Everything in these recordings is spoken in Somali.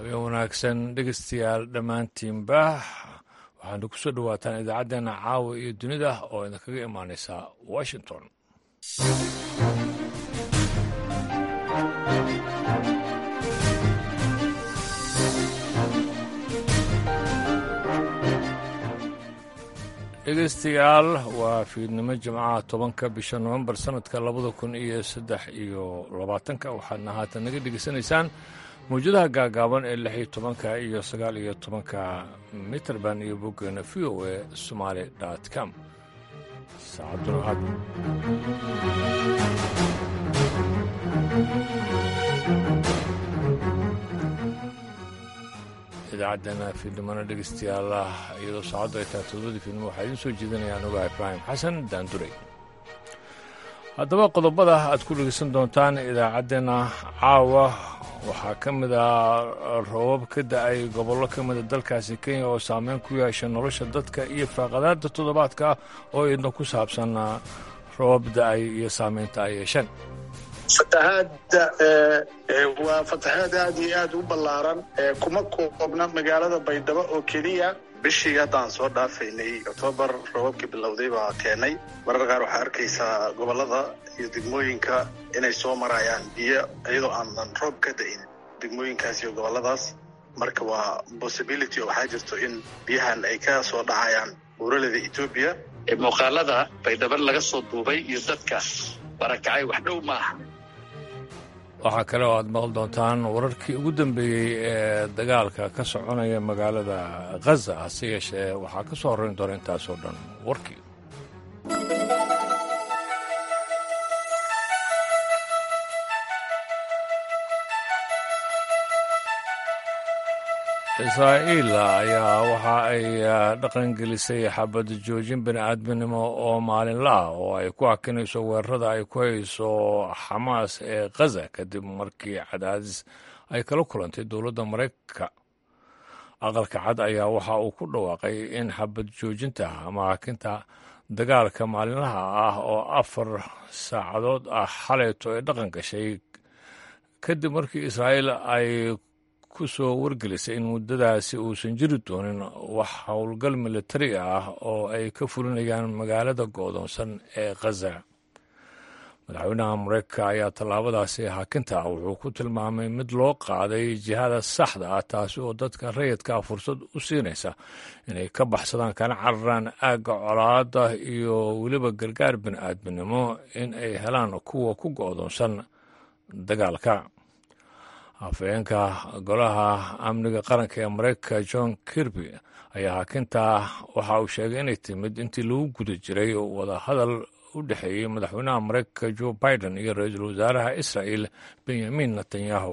habeen wanaagsan dhegeystayaal dhammaantiinba waxaana ku soo dhowaataan idaacaddeenna caawa iyo dunida oo idinkaga imaanaysa washington dhegeystayaal waa fiidnimo jimcaha tobanka bisha nofembar sanadka labada kun iyo saddex iyo labaatanka waxaadna haatan naga dhegeysanaysaan mawjadaha gaagaaban ee lix iyo tobanka iyo sagaal iyo tobanka mitrband iyo boggeena v o e somaali dot com saacaduna idaacaddeenna fiidnimona dhegeystayaal iyadoo saacaddu ay tahay todobadii fiidnimo waxaa idiin soo jeedinayaan ogaa ibraahim xasan daanduray haddaba qodobada aad ku dhegeysan doontaan idaacaddeenna caawa waxaa ka mid ah roobab ka da-ay gobollo ka mida dalkaasi kenya oo saameyn ku yeesha nolosha dadka iyo faaqadaada toddobaadka oo idna ku saabsan roobab da-ay iyo saameynta ay yeesheen fatahaadda waa fatahaad aad iyo aad u ballaaran kuma koobna magaalada baydhabo oo keliya bishii haddaan soo dhaafaynay oktoobar roobabkii bilowday baa keenay marar qaar waxaa arkaysaa gobollada iyo degmooyinka inay soo marayaan biyo iyadoo aanan roob ka da'in degmooyinkaas iyo gobolladaas marka waa possibility oo waxaa jirto in biyahan ay ka soo dhacayaan buuraleda etoobiya muuqaalada baydhabo laga soo duubay iyo dadka barakacay wax dhow maaha waxaa kale oo aad maqli doontaan wararkii ugu dambeeyey ee dagaalka ka soconaya magaalada khaza hase yeeshee waxaa ka soo horrayn doona intaasoo dhan warkii israa'iil ayaa waxa ay dhaqangelisay xabad joojin bini aadminimo oo maalinla ah oo ay ku hakinayso weerarada ay ku hayso xamaas ee khaza kadib markii cadaadis ay kala kulantay dowladda maraykanka aqalka cad ayaa waxa uu ku dhawaaqay in xabad joojinta ama hakinta dagaalka maalinlaha ah oo afar saacadood ah xalayto ay dhaqan gashay kadib markii israa'iil ay ku soo wargelisay in muddadaasi uusan jiri doonin wax howlgal militari ah oo ay ka fulinayaan magaalada go'doonsan ee khaza madaxweynaha mareykanka ayaa tallaabadaasi hakinta wuxuu ku tilmaamay mid loo qaaday jihada saxda ah taasi oo dadka rayidkaa fursad u siinaysa inay ka baxsadaan kana cararaan aagga colaada iyo weliba gargaar bini'aadminimo in ay helaan kuwa ku go'doonsan dagaalka afhayeenka golaha amniga qaranka ee maraykanka john kirby ayaa hakintaa waxa uu sheegay inay timid intii lagu guda jiray wadahadal u dhexeeyey madaxweynaha maraykanka joe biden iyo ra-iisul wasaaraha israa'el benyamin netanyahu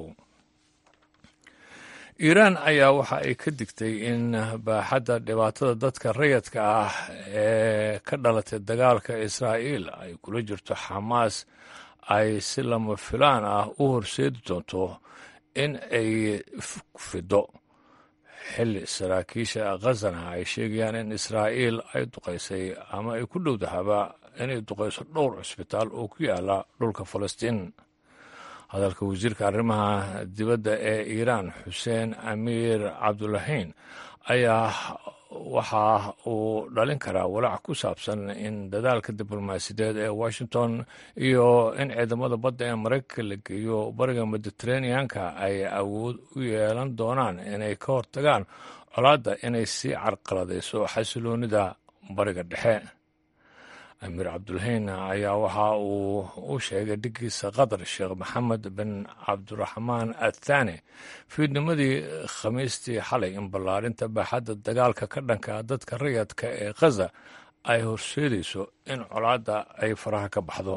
iiraan ayaa waxa ay ka digtay in baaxadda dhibaatada dadka rayadka ah ee ka dhalatay dagaalka israa'iil ay kula jirto xamaas ay si lama filaan ah u horseedi doonto in ay fido xilli saraakiisha khazana ay sheegayaan in israa'iil ay duqaysay ama ay ku dhowdahaba inay duqayso dhowr cusbitaal oo ku yaala dhulka falastiin hadalka wasiirka arrimaha dibadda ee iiraan xuseen amiir cabdulahiin ayaa waxa uu dhalin karaa walaac ku saabsan in dadaalka diblomaasiyadeed ee washington iyo in ciidamada badda ee maraykanka la geeyo bariga mediteraneanka ay awood u yeelan doonaan inay ka hortagaan colaadda inay sii carqaladayso xasiloonida bariga dhexe amiir cabdulhayn ayaa waxa uu u sheegay dhigiisa qatar sheekh maxamed bin cabdiraxmaan athani fiidnimadii khamiistii xalay in ballaarinta baaxadda dagaalka ka dhanka dadka rayadka ee khaza ay horseedayso in colaadda ay faraha ka baxdo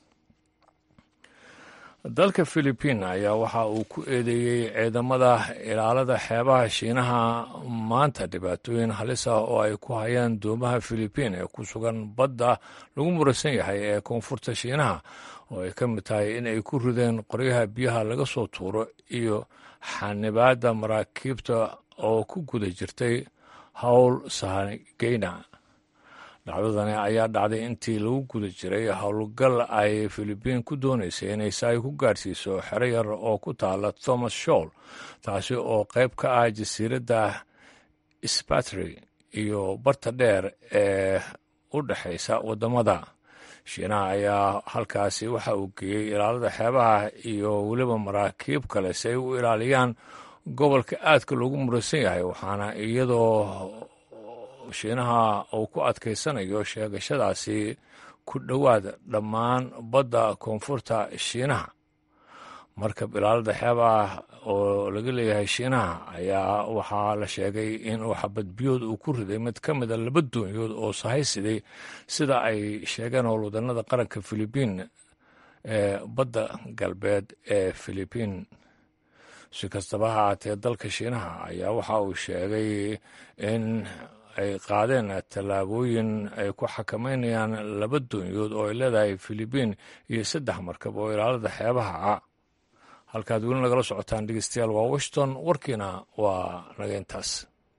dalka philibiin ayaa waxa uu ku eedeeyey ciidamada ilaalada xeebaha shiinaha maanta dhibaatooyin halis ah oo ay ku hayaan doomaha philibiin ee ku sugan badda lagu murasan yahay ee koonfurta shiinaha oo ay ka mid tahay in ay ku rideen qoryaha biyaha laga soo tuuro iyo xanibaadda maraakiibta oo ku guda jirtay howl sahageyna dhacdadani ayaa dhacday intii lagu guda jiray howlgal ay filibiin ku doonaysay inay saay ku gaadhsiiso xero yar oo ku taala thomas shool taasi oo qayb ka ah jasiiradda sbatry iyo barta dheer ee u dhexaysa waddamada shiinaha ayaa halkaasi waxa uu geeyey ilaalada xeebaha iyo weliba maraakiib kale si ay u ilaaliyaan gobolka aadka loogu muraysan yahay waxaana iyadoo shiinaha uu ku adkaysanayo sheegashadaasi ku dhowaad dhammaan badda koonfurta shiinaha markab ilaalada xeebaha oo laga leeyahay shiinaha ayaa waxaa la sheegay in uu xabadbiyood uu ku riday mid ka mida laba doonyood oo sahaysiday sida ay sheegeen howlwadanada qaranka filibiin ee badda galbeed ee filibiin si kastaba ha haatee dalka shiinaha ayaa waxa uu sheegay in ay qaadeen tallaabooyin ay ku xakameynayaan laba doonyood oo ay leedahay filibiin iyo saddex markab oo ilaalada xeebaha ah halkaad weli nagala socotaan dhegeystayaal waa washington warkiina waa naga intaas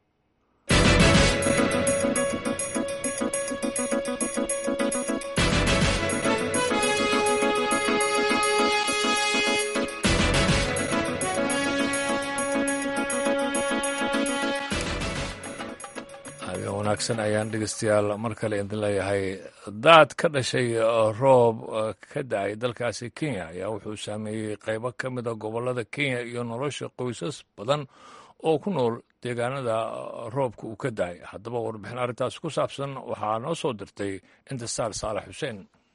wanaagsan ayaan dhegeystayaal mar kale idin leeyahay daad ka dhashay roob ka da-ay dalkaasi kenya ayaa wuxuu saameeyey qaybo ka mida gobolada kenya iyo nolosha qoysas badan oo ku nool deegaanada roobka uu ka da-ay haddaba warbixin arrintaas ku saabsan waxaa noo soo dirtay intisaar saalax xuseen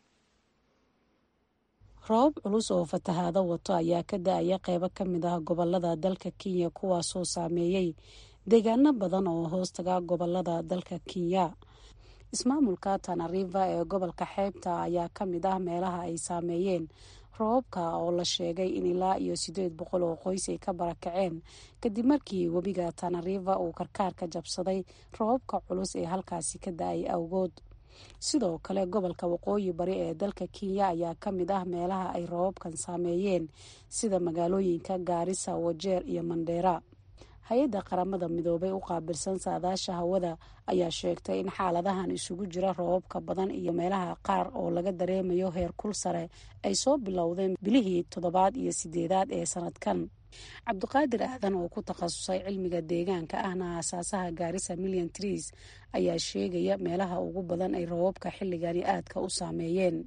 roob culus oo fatahaado wato ayaa ka da-aya qaybo ka mid ah gobolada dalka kenya kuwaasoo saameeyey deegaano badan oo hoostaga gobolada dalka kenya ismaamulka tanariva ee gobolka xeebta ayaa ka mid ah meelaha ay saameeyeen roobabka oo la sheegay in ilaa iyo siddeed boqol oo qoys ay ka barakaceen kadib markii webiga tanariva uu karkaarka jabsaday roobabka culus ee halkaasi ka da-ay awgood sidoo kale gobolka waqooyi bari ee dalka kenya ayaa ka mid ah meelaha ay roobabkan saameeyeen sida magaalooyinka gaarisa wajeer iyo mandheera hay-adda qaramada midoobay u qaabilsan saadaasha hawada ayaa sheegtay in xaaladahan isugu jira roobabka badan iyo meelaha qaar oo laga dareemayo heer kul sare ay soo bilowdeen bilihii toddobaad iyo sideedaad ee sanadkan cabdiqaadir aadan oo ku takhasusay cilmiga deegaanka ahna aasaasaha gaarisa million trees ayaa sheegaya meelaha ugu badan ay roobabka xilligani aadka u saameeyeen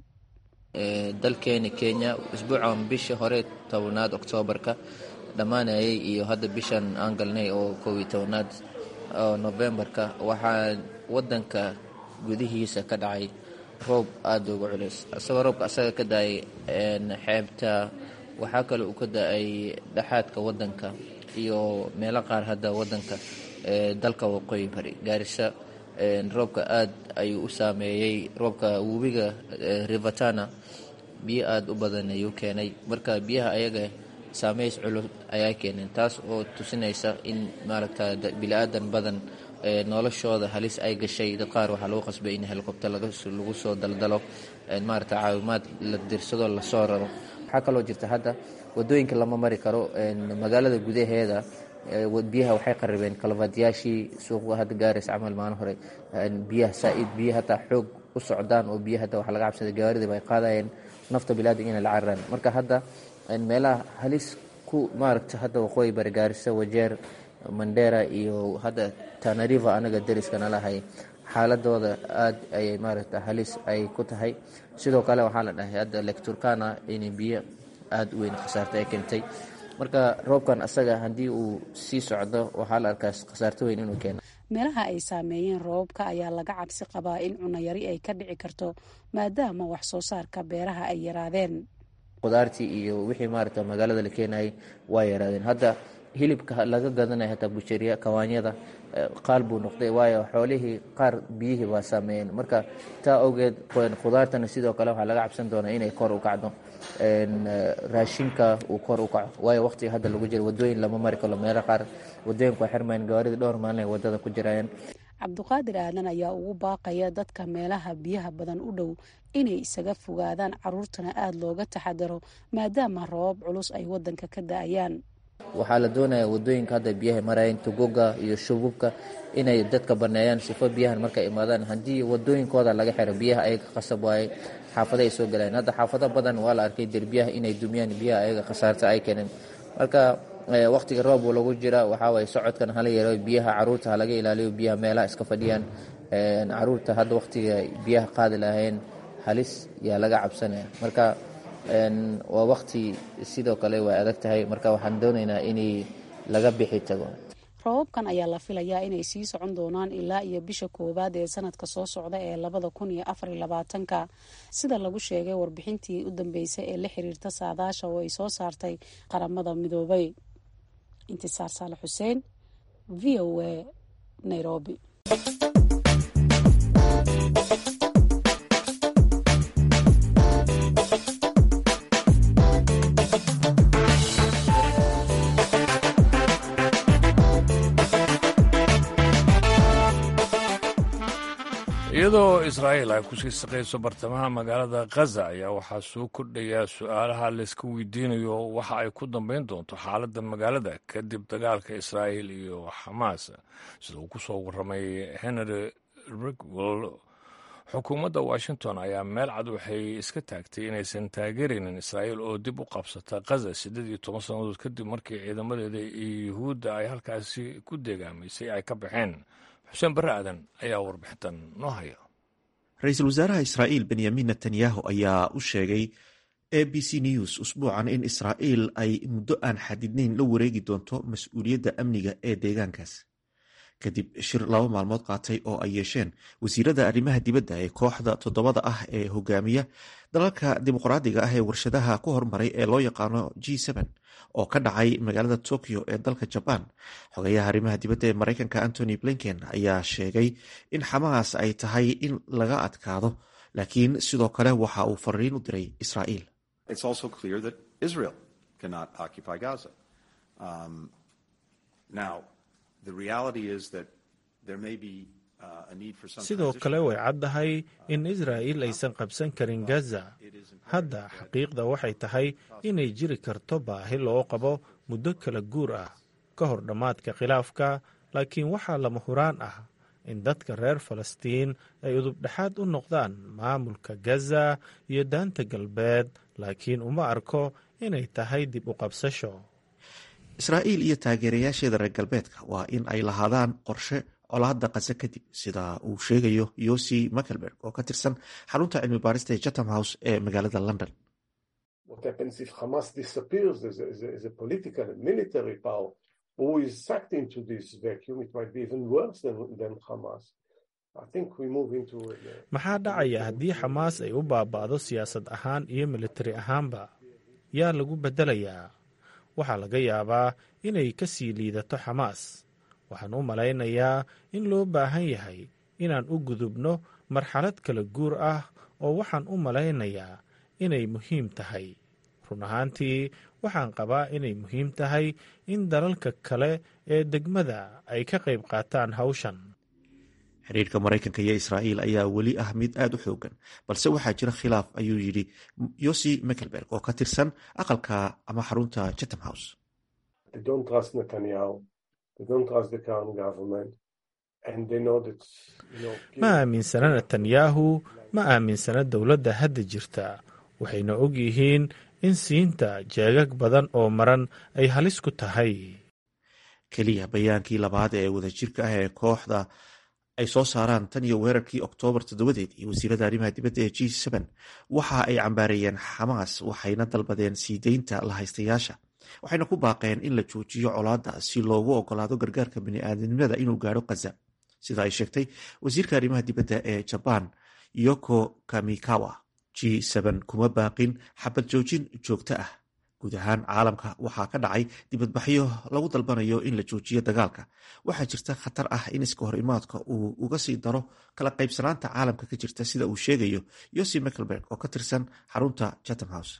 dalkeena kenya isbuucan bishii hore tobanaad oktoobarka dhammaanayay iyo hadda bishan aan galnay oo kow iyo tobanaad oo nofembarka waxaa wadanka gudihiisa ka dhacay roob aada uga culays isagoo roobka asaga ka da-ay xeebta waxaa kale uu ka da-ay dhexaadka wadanka iyo meelo qaar hadda wadanka dalka waqooyi bari gaarisa roobka aad ayuu u saameeyey roobka webiga rivatana biyo aada u badan ayuu keenay marka biyaha ayaga saameys culus ayaa keeneen taas oo tusinaysa in maaragta bili-aadan badan noloshooda halis ay gashay dad qaar waxaa lagu qasbay in helikobter lagu soo daldalo maaragta caawimaad la dirsado lasoo raro waxaa kaloo jirta hadda wadooyinka lama mari karo magaalada gudaheeda biyaha waxay qaribeen kalafadyaashii suuqa hadda gaaraysa camal maalin hore biyaha saa-id biyo hataa xoog u socdaan oo biyo hadda waxaa laga cabsaday gawaaridiiba ay qaadayeen nafta bili-aadan inay la cararaan marka hadda meelaha halis ku maaragta hadda waqooyi bari gaarisa wajeer mandera iyo hadda tanariva anaga dariskana lahay xaaladooda aad ayay maaragta halis ay ku tahay sidoo kale waxaa la dhahay hadda lecturkana inay biyo aada u weyn khasaarta ay keentay marka roobkan asaga haddii uu sii socdo waxaa la arkaa khasaarto weyn inuu keeno meelaha ay saameeyeen roobabka ayaa laga cabsi qabaa in cunayari ay ka dhici karto maadaama wax soo saarka beeraha ay yaraadeen qudaartii iyo wixii maaragta magaalada la keenayay waa yaraadeen hadda hilibka laga gadanaya hataa busheriya kawaanyada qaal buu noqday waayo xoolihii qaar biyihii waa saameeyeen marka taa awgeed khudaartana sidoo kale waxaa laga cabsan doonaa inay kor u kacdo raashinka uu kor u kaco waayo waqtiga hadda lagu jiro wadooyin lama mari karo meelo qaar wadooyinku waa xirmayeen gawaarida dhowr maalin ay wadada ku jirayeen cabdiqaadir aadan ayaa ugu baaqaya dadka meelaha biyaha badan u dhow inay isaga fogaadaan caruurtana aada looga taxadaro maadaama roobab culus ay wadanka ka da-ayaan waxaa la doonaya wadooyinka hadda biyaha marayan tugoga iyo shububka inay dadka baneeyaan sifo biyahan markay imaadaan haddii wadooyinkooda laga xiro biyaha ayaga qasab waaye xaafada ay soo galayaan hadda xaafado badan waa la arkay derbiyaha inay dumiyaan biyaha ayaga khasaarta ay keeneen marka waqtiga roob lagu jira waxaa waye socodkan hala yaro biyaha caruurta halaga ilaaliyo biyaha meelaha iska fadhiyaan caruurta hadda waqtiga biyaha qaadi lahayn halis yaa laga cabsanaya marka waa waqti sidoo kale way adag tahay marka waxaan doonaynaa inay laga bixi tago roobabkan ayaa la filayaa inay sii socon doonaan ilaa iyo bisha koowaad ee sanadka soo socda ee labada kun iyo afar iyo labaatanka sida lagu sheegay warbixintii u dambeysay ee la xiriirta saadaasha oo ay soo saartay qaramada midoobay intisaar saale xuseen v o a nairobi iyadoo israa'iil ay kusii saqayso bartamaha magaalada khaza ayaa waxaa soo kordhaya su-aalaha layska weydiinayo waxa ay ku dambayn doonto xaaladda magaalada kadib dagaalka israa'iil iyo xamaas sida uu ku soo warramay henry rigwell xukuumadda washington ayaa meel cad waxay iska taagtay inaysan taageeraynin israa'iil oo dib u qabsata khaza siddeed iyo toban sannadood kadib markii ciidamadeeda iyo yuhuudda ay halkaasi ku deegaamaysay ay ka baxeen xuseen barre aadan ayaa warbixintan noo haya ra-iisul wasaaraha israa'iil benyamin netanyahu ayaa u sheegay a b c news usbuucan in israa'iil ay muddo aan xadidnayn la wareegi doonto mas-uuliyadda amniga ee deegaankaas kadib shir laba maalmood qaatay oo ay yeesheen wasiirada arrimaha dibadda ee kooxda toddobada ah ee hogaamiya dalalka dimuqraadiga ah ee warshadaha ku hormaray ee loo yaqaano g oo ka dhacay magaalada tokyo ee dalka jabaan xogeyaha arrimaha dibadda ee maraykanka antony blinken ayaa sheegay in xamaas ay tahay in laga adkaado laakiin sidoo kale waxa uu fariin u diray israa'iil sidoo kale way caddahay in israa'iil aysan qabsan karin gaza hadda xaqiiqda waxay tahay inay jiri karto baahi loo qabo muddo kala guur ah ka hor dhammaadka khilaafka laakiin waxaa lama huraan ah in dadka reer falastiin ay udubdhexaad u noqdaan maamulka gaza iyo daanta galbeed laakiin uma arko inay tahay dib u qabsasho israa'iil iyo taageerayaasheeda reer galbeedka waa in ay lahaadaan qorshe colaadda kase kadib sida uu sheegayo yosi makelberg oo ka tirsan xarunta cilmi baarista ee chatham house ee magaalada london maxaa dhacaya haddii xamaas ay u baaba'do siyaasad ahaan iyo militari ahaanba yaa lagu beddelayaa waxaa laga yaabaa inay ka sii liidato xamaas waxaan u malaynayaa in loo baahan yahay inaan u gudubno marxalad kala guur ah oo waxaan u malaynayaa inay muhiim tahay run ahaantii waxaan qabaa inay muhiim tahay in dalalka kale ee degmada ay ka qayb qaataan hawshan xiriirka maraykanka iyo israa'iil ayaa weli ah mid aad u xoogan balse waxaa jira khilaaf ayuu yidhi yosi mekelberg oo ka tirsan aqalka ama xarunta chatham house ma aaminsana netanyahu ma aaminsana dowladda hadda jirta waxayna og yihiin in siinta jeegag badan oo maran ay halis ku tahay keliya bayaankii labaad ee wadajirka ah ee kooxda ay soo saaraan tan iyo weerarkii oktoobar toddobadeed iyo wasiirada arrimaha dibadda ee g waxa ay cambaareeyeen xamaas waxayna dalbadeen sii deynta lahaystayaasha waxayna ku baaqeen in la joojiyo colaadda si loogu ogolaado gargaarka bini'aadanimada inuu gaadho khaza sida ay sheegtay wasiirka arrimaha dibadda ee jabaan yoko kamikawa g kuma baaqin xabad joojin joogto ah guud ahaan caalamka waxaa ka dhacay dibadbaxyo lagu dalbanayo in la joojiyo dagaalka waxaa jirta khatar ah in iska hor imaadka uu uga sii daro kala qaybsanaanta caalamka ka jirta sida uu sheegayo yosi mekelberg oo ka tirsan xarunta chatham house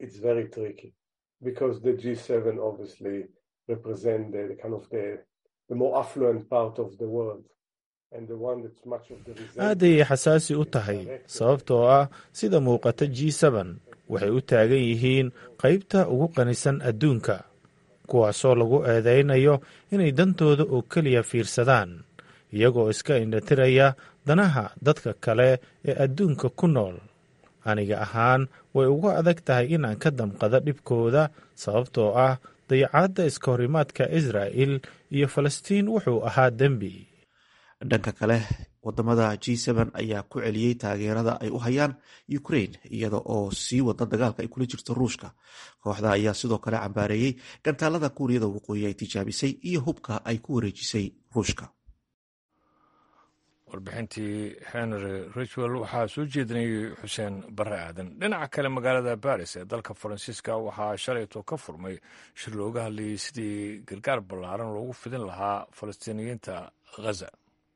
aad ayay xasaasi u tahay sababtoo ah sida muuqata g waxay u taagan yihiin qaybta ugu qanisan adduunka kuwaasoo lagu eedeynayo inay dantooda oo keliya fiirsadaan iyagoo iska indhatiraya danaha dadka kale ee adduunka ku nool aniga ahaan way ugu adag tahay inaan ka damqado dhibkooda sababtoo ah dayacaadda iska horimaadka israa'il iyo falastiin wuxuu ahaa dembi dhanka kale wadamada g ayaa ku celiyey taageerada ay u hayaan ukrain iyada oo sii wada dagaalka ay kula jirto ruushka kooxda ayaa sidoo kale cambaareeyey gantaalada kuuriyada waqooyi ay tijaabisay iyo hubka ay ku wareejisay ruushka warbixintii henry richwell waxaa soo jeedinayay xuseen barre aadan dhinaca kale magaalada baris ee dalka faransiiska waxaa shalayto ka furmay shir looga hadlayay sidii gargaar ballaaran loogu fidin lahaa falastiiniyiinta ghaza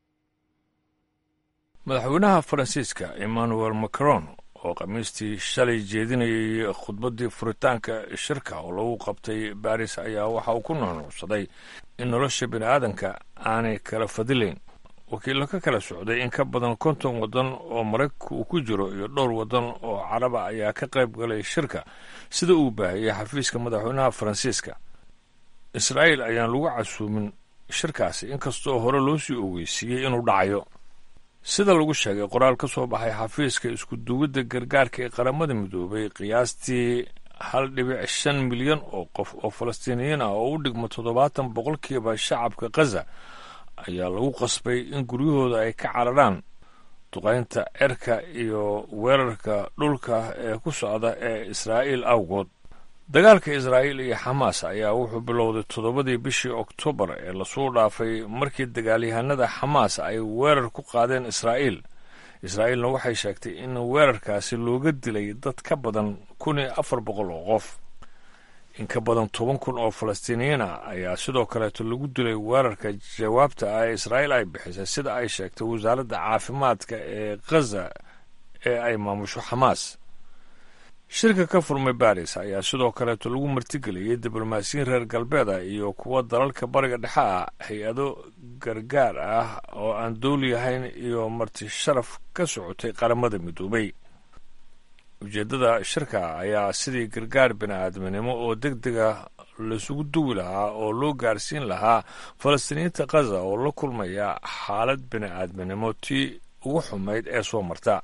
madaxweynaha faransiiska emmanuel macron oo khamiistii shalay jeedinayay khudbaddii furitaanka shirka oo lagu qabtay baris ayaa waxa uu ku nuunuucsaday in nolosha bini aadanka aanay kala fadilayn wakiillo ka kala socday in ka badan konton waddan oo maraykanka uu ku jiro iyo dhowr waddan oo caraba ayaa ka qayb galay shirka sida uu baahiyey xafiiska madaxweynaha faransiiska israa'iil ayaan lagu casuumin shirkaasi inkastoo hore loo sii ogeysiiyey inuu dhacayo sida lagu sheegay qoraal ka soo baxay xafiiska iskuduwidda gargaarka ee qaramada midoobay qiyaastii hal dhibic shan milyan oo qof oo falastiiniyiin ah oo u dhigma toddobaatan boqolkiiba shacabka khaza ayaa lagu qasbay in guryahooda ay ka cararaan duqaynta cerka iyo weerarka dhulka ee ku socda ee israa'iil awgood dagaalka israa'iil iyo xamaas ayaa wuxuu bilowday toddobadii bishii oktoobar ee lasoo dhaafay markii dagaalyahanada xamaas ay weerar ku qaadeen israa'iil israa'iilna waxay sheegtay in weerarkaasi looga dilay dad ka badan kun iyo afar boqol oo qof in ka badan toban kun oo falastiiniyiin ah ayaa sidoo kaleeto lagu dilay weerarka jawaabta ah ee israa'iil ay bixisay sida ay sheegtay wasaaradda caafimaadka ee khaza ee ay maamusho xamaas shirka ka furmay baris ayaa sidoo kaleeto lagu martigeliyey diblomaasiyiin reer galbeeda iyo kuwa dalalka bariga dhexe ah hay-ado gargaar ah oo aan dowli ahayn iyo marti sharaf ka socotay qaramada midoobay ujeeddada shirka ayaa sidii gargaar bini-aadminimo oo deg dega laisugu duwi lahaa oo loo gaarsiin lahaa falastiiniyiinta khaza oo la kulmaya xaalad bini-aadminimo tii ugu xumayd ee soo marta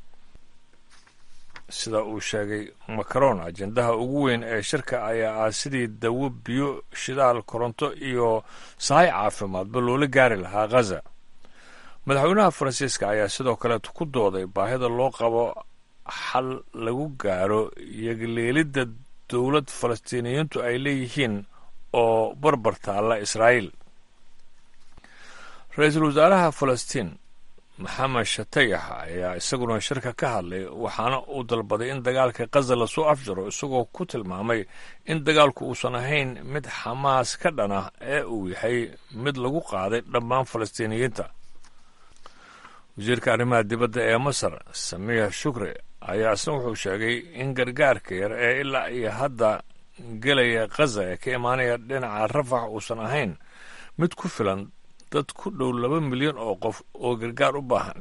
sida uu sheegay macron ajendaha ugu weyn ee shirka ayaa ah sidii dawo biyo shidaal koronto iyo sahay caafimaadba loola gaari lahaa khaza madaxweynaha faransiiska ayaa sidoo kaleeto ku dooday baahida loo qabo xal lagu gaaro yagleelidda dowlad falastiiniyiintu ay leeyihiin oo barbar taalla israa'iil ra-iisul wasaaraha falastiin maxamed shatayax ayaa isaguna shirka ka hadlay waxaana uu dalbaday in dagaalka khaza lasoo afjaro isagoo ku tilmaamay in dagaalku uusan ahayn mid xamaas ka dhan ah ee uu yahay mid lagu qaaday dhammaan falastiiniyiinta wasiirka arrimaha dibadda ee masar samiix shukri ayaa isna wuxuu sheegay in gargaarka yar ee ilaa iyo hadda gelaya khaza ee ka imaanaya dhinaca rafax uusan ahayn mid ku filan dad ku dhow laba milyan oo qof oo gargaar u baahan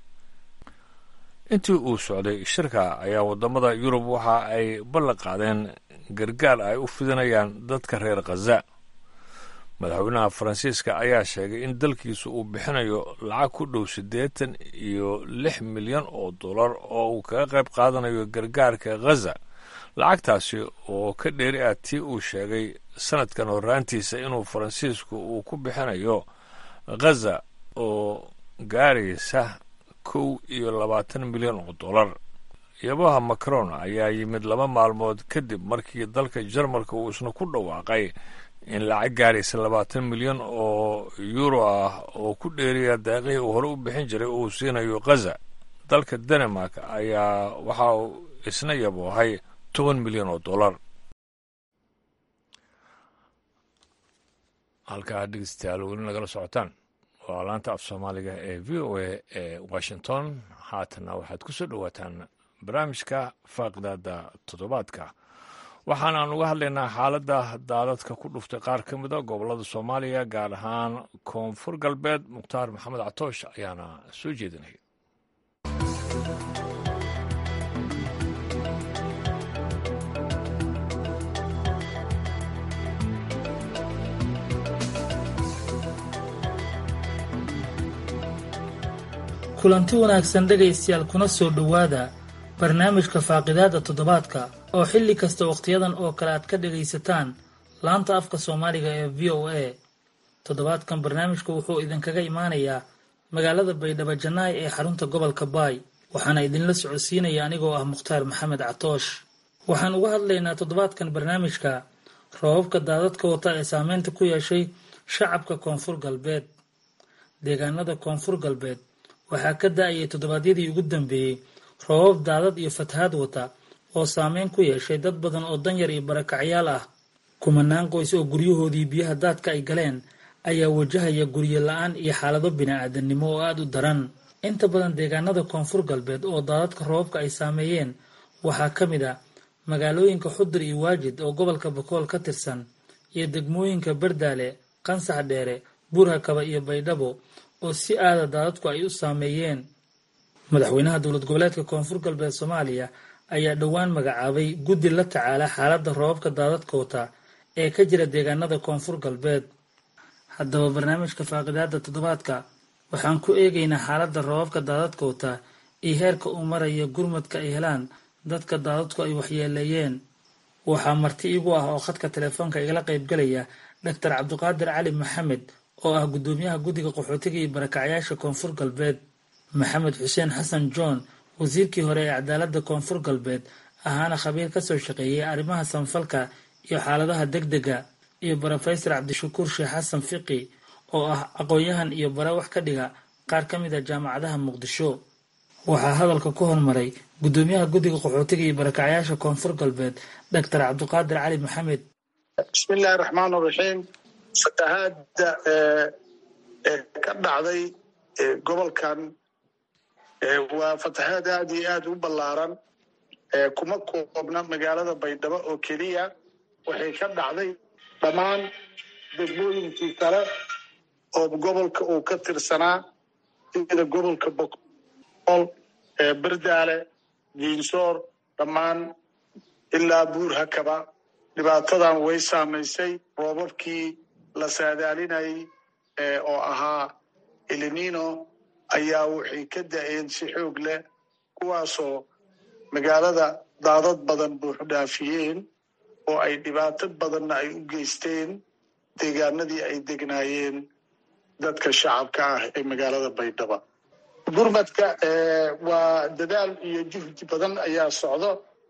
intii uu socday shirka ayaa waddamada yurub waxa ay ballan qaadeen gargaar ay u fidinayaan dadka reer khaza madaxweynaha faransiiska ayaa sheegay in dalkiisu uu bixinayo lacag ku dhow siddeetan iyo lix milyan oo dollar oo uu kaga qayb qaadanayo gargaarka khaza lacagtaasi oo ka dheeri ah tii uu sheegay sanadkan horraantiisa inuu faransiisku uu ku bixinayo khaza oo gaaraysa kow iyo labaatan milyan oo dollar yabaha macron ayaa yimid laba maalmood kadib markii dalka jarmalka uu isna ku dhawaaqay in lacag gaaraysa labaatan milyan oo yuuro ah oo ku dheeriya daaqihii uu hore u bixin jiray uu siinayo khaza dalka denmark ayaa waxa uu isna yaboohay toban milyan oo dollar halkaa dhegeystayaal weli nagala socotaan waa laanta af soomaaliga ee v o a ee washington haatanna waxaad ku soo dhowaataan barnaamijka faaqidaada toddobaadka waxaanaan uga hadlaynaa xaaladda daadadka ku dhuftay qaar ka mida gobollada soomaaliya gaar ahaan koonfur galbeed mukhtaar maxamed catoosh ayaana soo jeedinaya kulanti wanaagsan dhegaystayaal kuna soo dhowaada barnaamijka faaqidaada toddobaadka oo xilli kasta wakhtiyadan oo kale aad ka dhagaysataan laanta afka soomaaliga ee v o a toddobaadkan barnaamijka wuxuu idinkaga imaanayaa magaalada baydhabo jannaay ee xarunta gobolka baay waxaana idinla socodsiinaya anigoo ah mukhtaar maxamed catoosh waxaan uga hadlaynaa toddobaadkan barnaamijka roobabka daadadka wata ee saameynta ku yeeshay shacabka koonfur galbeed deegaanada koonfur galbeed waxaa ka da-ayay toddobaadyadii ugu dambeeyey roobab daadad iyo fatahaad wata oo saameyn ku yeeshay dad badan oo danyar iyo barakacyaal ah kumanaan qoys oo guryahoodii biyaha daadka ay galeen ayaa wajahaya guryo la-aan iyo xaalado bini-aadannimo oo aada u daran inta badan deegaanada koonfur galbeed oo daadadka roobabka ay saameeyeen waxaa ka mid a magaalooyinka xudur iyo waajid oo gobolka bakool ka tirsan iyo degmooyinka bardaale qansax dheere buurhakaba iyo baydhabo oo si aada daadadku ay u saameeyeen madaxweynaha dowlad goboleedka koonfur galbeed soomaaliya ayaa dhowaan magacaabay guddi la tacaala xaaladda roobabka daadadka wata ee ka jira deegaanada koonfur galbeed haddaba barnaamijka faaqidaada toddobaadka waxaan ku eegaynaa xaaladda roobabka daadadka wata iyo heerka uu maraya gurmadka ay helaan dadka daadadku ay waxyeeleeyeen waxaa marti igu ah oo khadka telefoonka igala qaybgalaya doctor cabdiqaadir cali maxamed oo ah guddoomiyaha guddiga qaxootiga iyo barakacyaasha koonfur galbeed maxamed xuseen xasan john wasiirkii hore ee cadaaladda koonfur galbeed ahaana khabiir kasoo shaqeeyay arrimaha sanfalka iyo xaaladaha degdega iyo brofesor cabdishakuur sheekh xasan fiqi oo ah aqoon-yahan iyo bare wax ka dhiga qaar ka mid a jaamacadaha muqdisho waxaa hadalka ku hormaray guddoomiyaha guddiga qaxootiga iyo barakacyaasha koonfur galbeed doctor cabdiqaadir cali maxamed bismillahi raxmaan raxiim fatahaada ka dhacday gobolkan waa fatahaad aad iyo aad u ballaaran kuma koobna magaalada baydhabo oo keliya waxay ka dhacday dhammaan degmooyinkii kale oo gobolka uu ka tirsanaa sida gobolka boqol berdaale jiinsoor dhammaan ilaa buur hakaba dhibaatadan way saamaysay roobabkii la saadaalinayay oo ahaa elinino ayaa waxay ka da-een si xoog leh kuwaasoo magaalada daadad badan buuxu dhaafiyeen oo ay dhibaato badanna ay u geysteen deegaanadii ay degnaayeen dadka shacabka ah ee magaalada baydhaba gurmadka waa dadaal iyo juhdi badan ayaa socdo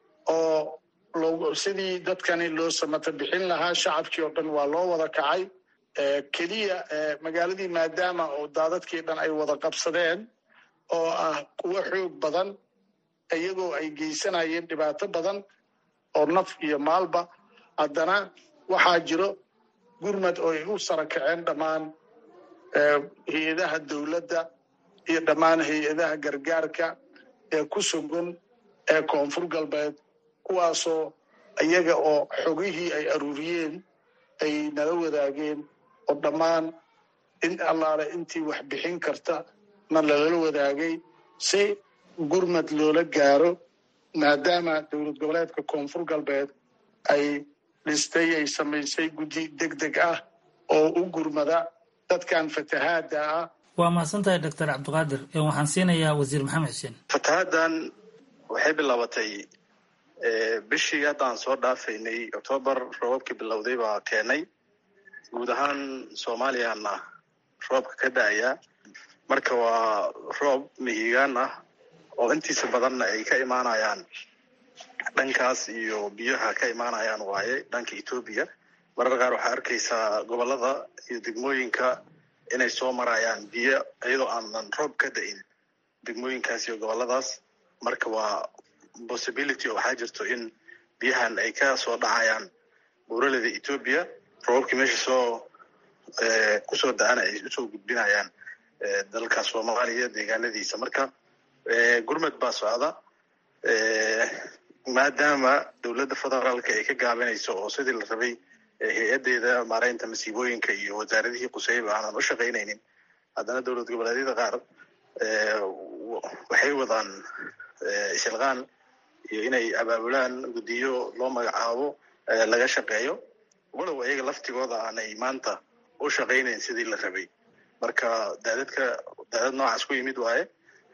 oo sidii dadkani loo samata bixin lahaa shacabkii oo dhan waa loo wada kacay keliya magaaladii maadaama oo daadadkii dhan ay wada qabsadeen oo ah kuwo xoog badan iyagoo ay geysanayeen dhibaato badan oo naf iyo maalba haddana waxaa jiro gurmad oo ay u sara kaceen dhammaan hay-adaha dowladda iyo dhammaan hay-adaha gargaarka ee ku sugan ee koonfur galbeed kuwaasoo iyaga oo xogihii ay aruuriyeen ay nala wadaageen oo dhammaan in allaale intii wax bixin karta na lala wadaagay si gurmad loola gaaro maadaama dowlad goboleedka koonfur galbeed ay dhistay ay samaysay guddi deg deg ah oo u gurmada dadkan fatahaada ah waa mahadsan tahay doctor cabdiqaadir waxaan siinayaa wasiir maxamed xuseen fatahaaddan waxay bilaabatay bishii haddaan soo dhaafaynay octoobar roobabkii bilowday baa keenay guud ahaan soomaaliyana roobka ka da-aya marka waa roob mihigaan ah oo intiisa badanna ay ka imaanayaan dhankaas iyo biyaha ka imaanayaan waaye dhanka etoobiya marar qaar waxaa arkaysaa gobolada iyo degmooyinka inay soo marayaan biyo iyadoo aanan roob ka da-in degmooyinkaas iyo goboladaas marka waa possibility oo waxaa jirto in biyahan ay ka soo dhacayaan buuraleda etoobiya roobabkii meesha soo kusoo da-ana ay usoo gudbinayaan dalka soomaaliya deegaanadiisa marka gurmad baa socda maadaama dowladda federaalka ay ka gaabinayso oo sidii la rabay hay-adeeda maareynta masiibooyinka iyo wasaaradihii quseyba aanan u shaqaynaynin haddana dowlad goboleedyada qaar waxay wadaan ishilqaan iyo inay abaabulaan guddiyo loo magacaabo laga shaqeeyo walow ayaga laftigooda aanay maanta u shaqaynayn sidii la rabay marka daadadka daadad noocaas ku yimid waaye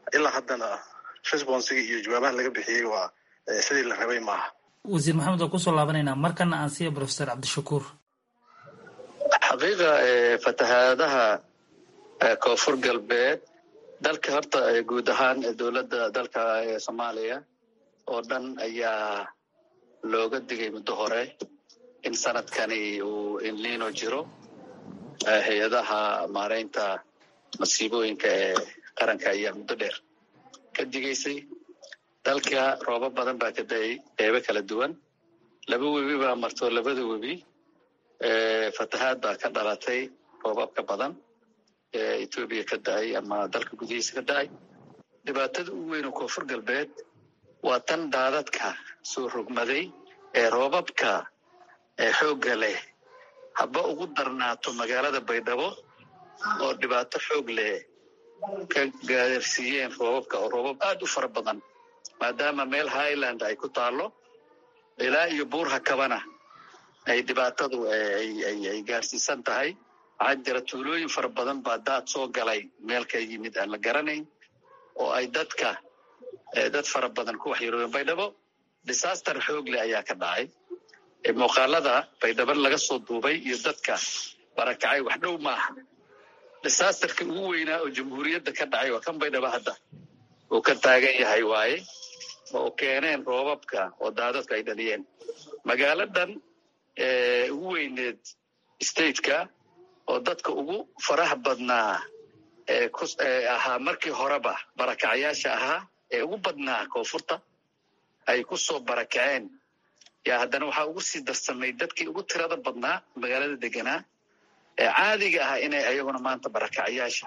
ilaa haddana responsiga iyo jawaabaha laga bixiyey waa sidii la rabay maaha wasiir maxamed waa kusoo laabanaynaa markana aan siiya professor cabdishakuur xaqiiqa fatahaadaha koonfur galbeed dalka horta guud ahaan dowladda dalka soomaaliya oo dhan ayaa looga digay muddo hore in sanadkani uu inlino jiro hay-adaha maareynta masiibooyinka ee qaranka ayaa muddo dheer ka digaysay dalka roobab badan baa ka da-ay qeybo kala duwan laba webi baa marto labada webi fatahaad baa ka dhalatay roobabka badan ee etoobiya ka da-ay ama dalka gudihiisa ka da-ay dhibaatada ugu weyn oo koonfur galbeed waa tan daadadka soo rogmaday ee roobabka ee xoogga leh haba ugu darnaato magaalada baydhabo oo dhibaato xoog leh ka gaarsiiyeen roobabka oo roobab aad u fara badan maadaama meel highland ay ku taalo ilaa iyo buur hakabana ay dhibaatadu ay gaarsiisan tahay waxaa jira tuulooyin fara badan baa daad soo galay meel ka yimid aan la garanayn oo ay dadka dad fara badan ku waxyeeloobeen baydhabo disaster xoog leh ayaa ka dhacay muuqaalada baydhabo laga soo duubay iyo dadka barakacay wax dhow maaha disasterka ugu weynaa oo jamhuuriyadda ka dhacay waa kan baydhabo hadda uu ka taagan yahay waaye oo keeneen roobabka oo daadadku ay dhaliyeen magaaladan ugu weyneed stateka oo dadka ugu faraha badnaa ahaa markii horeba barakacayaasha ahaa ee ugu badnaa koonfurta ay ku soo barakaceen yaa haddana waxaa ugu sii darsamay dadkii ugu tirada badnaa magaalada deganaa ee caadiga ah inay ayaguna maanta barakacayaasha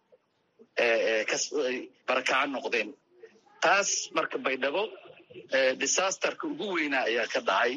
barakaca noqdeen taas marka baydhabo disasterka ugu weynaa ayaa ka dhacay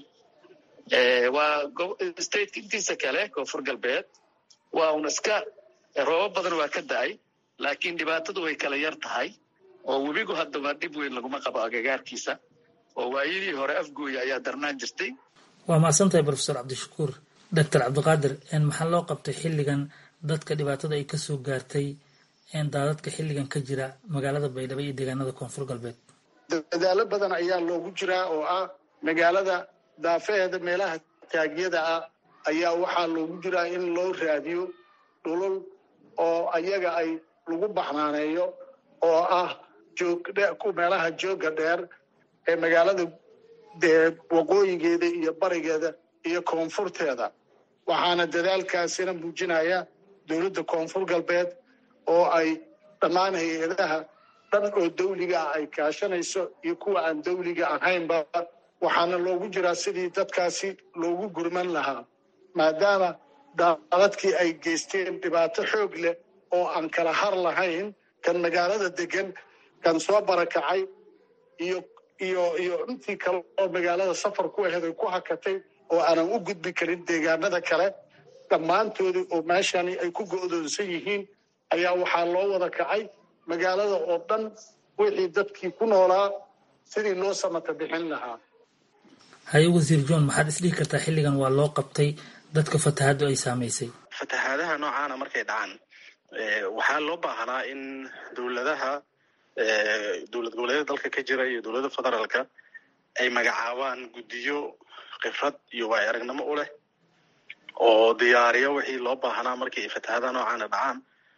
waa stateka intiisa kale koonfur galbeed waa un iska roobab badan waa ka da-ay laakiin dhibaatadu way kala yar tahay oo webigu haddaba dhib weyn laguma qabo agagaarkiisa oo waayadii hore afgooya ayaa darnaan jirtay waa mahadsantahay profesor cabdishakuur doctor cabdiqaadir maxaa loo qabtay xilligan dadka dhibaatada ay kasoo gaartay daadadka xilligan ka jira magaalada baydhabo iyo deegaanada koonfur galbeed dadaalo badan ayaa loogu jiraa oo ah magaalada daafaheeda meelaha taagyada ah ayaa waxaa loogu jiraa in loo raadiyo dhulul oo ayaga ay lagu baxnaaneeyo oo ah meelaha jooga dheer ee magaalada waqooyigeeda iyo barigeeda iyo koonfurteeda waxaana dadaalkaasina muujinaya dowladda koonfur galbeed oo ay dhammaan hay-adaha dhan oo dawliga ah ay kaashanayso iyo kuwa aan dawliga ahaynba waxaana loogu jiraa sidii dadkaasi loogu gurman lahaa maadaama daadadkii ay geysteen dhibaato xoog leh oo aan kala har lahayn kan magaalada degan kan soo barakacay iyo iyo iyo intii kale oo magaalada safar ku aheed ay ku hakatay oo aanan u gudbi karin deegaanada kale dhammaantoodii oo meeshani ay ku go'doonsan yihiin ayaa waxaa loo wada kacay magaalada oo dhan wixii dadkii ku noolaa sidii loo samata bixin lahaa haye wasiir john maxaad isdhihi kartaa xilligan waa loo qabtay dadka fatahaaddu ay saamaysay fatahaadaha noocaana markay dhacaan waxaa loo baahnaa in dowladaha dowlad goboleedyada dalka ka jira iyo dowladda federaalka ay magacaabaan guddiyo khibrad iyo waay aragnimo u leh oo diyaariyo wixii loo baahnaa markii ay fatahaadaha noocaana dhacaan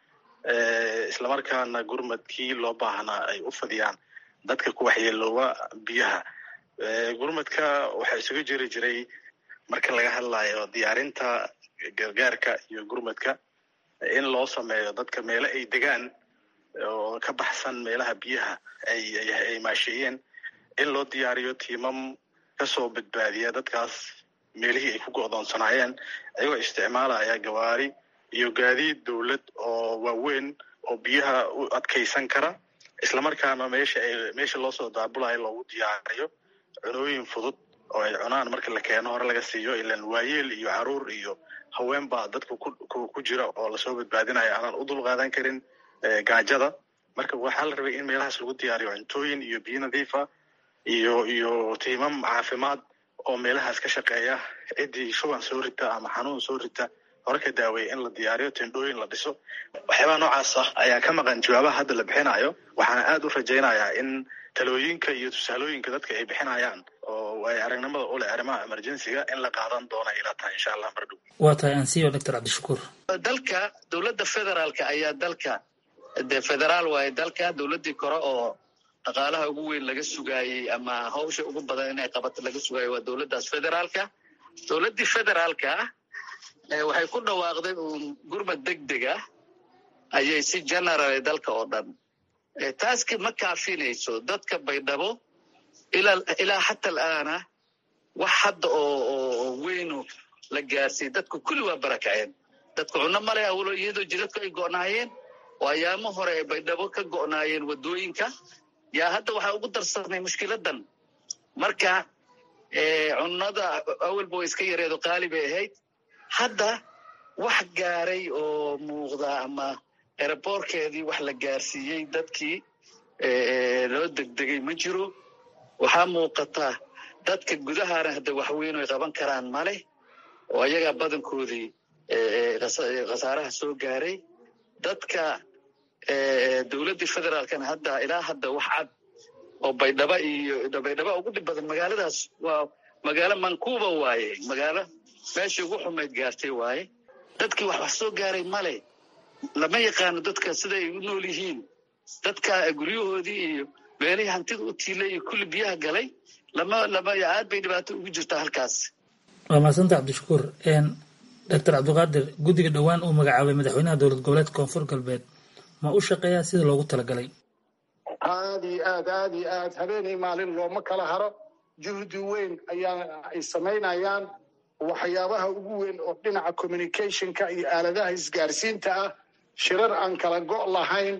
islamarkaana gurmadkii loo baahnaa ay u fadiyaan dadka ku waxyeelooba biyaha gurmadka waxaa isugu jiri jiray marka laga hadlayo diyaarinta gargaarka iyo gurmadka in loo sameeyo dadka meelo ay degaan oo ka baxsan meelaha biyaha ay maasheeyeen in loo diyaariyo tiimam kasoo badbaadiya dadkaas meelihii ay ku go'doonsanaayeen ayagoo isticmaalaya gawaari iyo gaadiid dowlad oo waaweyn oo biyaha u adkaysan kara islamarkaana meesha ay meesha loosoo daabulayo loogu diyaariyo cunooyin fudud oo ay cunaan marka la keeno hore laga siiyo ilan waayeel iyo caruur iyo haween baa dadka ku jira oo lasoo badbaadinayo aanan u dulqaadan karin gaajada marka waxaa la rabay in meelahaas lagu diyaariyo cuntooyin iyo biyo nadiifa iyo iyo tiimam caafimaad oo meelahaas ka shaqeeya ciddii shuban soo rita ama xanuun soo rita hore ka daaweeyey in la diyaariyo tendhooyin la dhiso waxyaabaha noocaas ah ayaa ka maqan jawaabaha hadda la bixinayo waxaana aad u rajaynayaa in talooyinka iyo tusaalooyinka dadka ay bixinayaan oo ay aragnimada u leh arrimaha emergencyga in la qaadan doono ila tahay insha allah mardhow waa tahay ansiyo doctor cabdishakuur dalka dowladda federaalka ayaa dalka de federaal waaye dalka dowladdii kore oo dhaqaalaha ugu weyn laga sugaayey ama hawsha ugu badan inay qabato laga sugaayo waa dowladdaas federaalka dowladdii federaalka waxay ku dhawaaqday uun gurmad deg deg ah ayay si general dalka oo dhan taaski ma kaafinayso dadka baydhabo ilaa xata alaana wax hadda oo weynu la gaarsiiyey dadku kulli waa barakaceen dadku cunno male awlo iyadoo jidadku ay go'naayeen oo ayaamo hore ay baydhabo ka go'naayeen waddooyinka yaa hadda waxaa ugu darsanay mushkiladan marka cunnada awalba way iska yareedo qaali bay ahayd hadda wax gaaray oo muuqda ama eraboorkeedii wax la gaarsiiyey dadkii loo degdegay ma jiro waxaa muuqata dadka gudahana hadda waxweyn ay qaban karaan male oo ayagaa badankoodii khasaaraha soo gaaray dadka dowladdii federaalkana hadda ilaa hadda wax cad oo baydhaba iyo baydhaba ugu dhib badan magaaladaas waa magaalo mankuuba waaye magaalo meeshii ugu xumayd gaartay waaye dadkii wax wax soo gaaray male lama yaqaano dadka siday u nool yihiin dadka guryahoodii iyo meelihii hantida u tiilay iyo kulli biyaha galay lama lama aad bay dhibaato ugu jirtaa halkaas waa mahadsanta cabdishakuur doctor cabdiqaadir guddiga dhowaan uu magacaabay madaxweynaha dowlad goboleedka koonfur galbeed ma u shaqeeyaa sida loogu talagalay aad iyo aad aad iyo aad habeenii maalin looma kala haro juhdi weyn ayaa ay samaynayaan waxyaabaha ugu weyn oo dhinaca communicationka iyo aaladaha isgaarsiinta ah shirar aan kala go' lahayn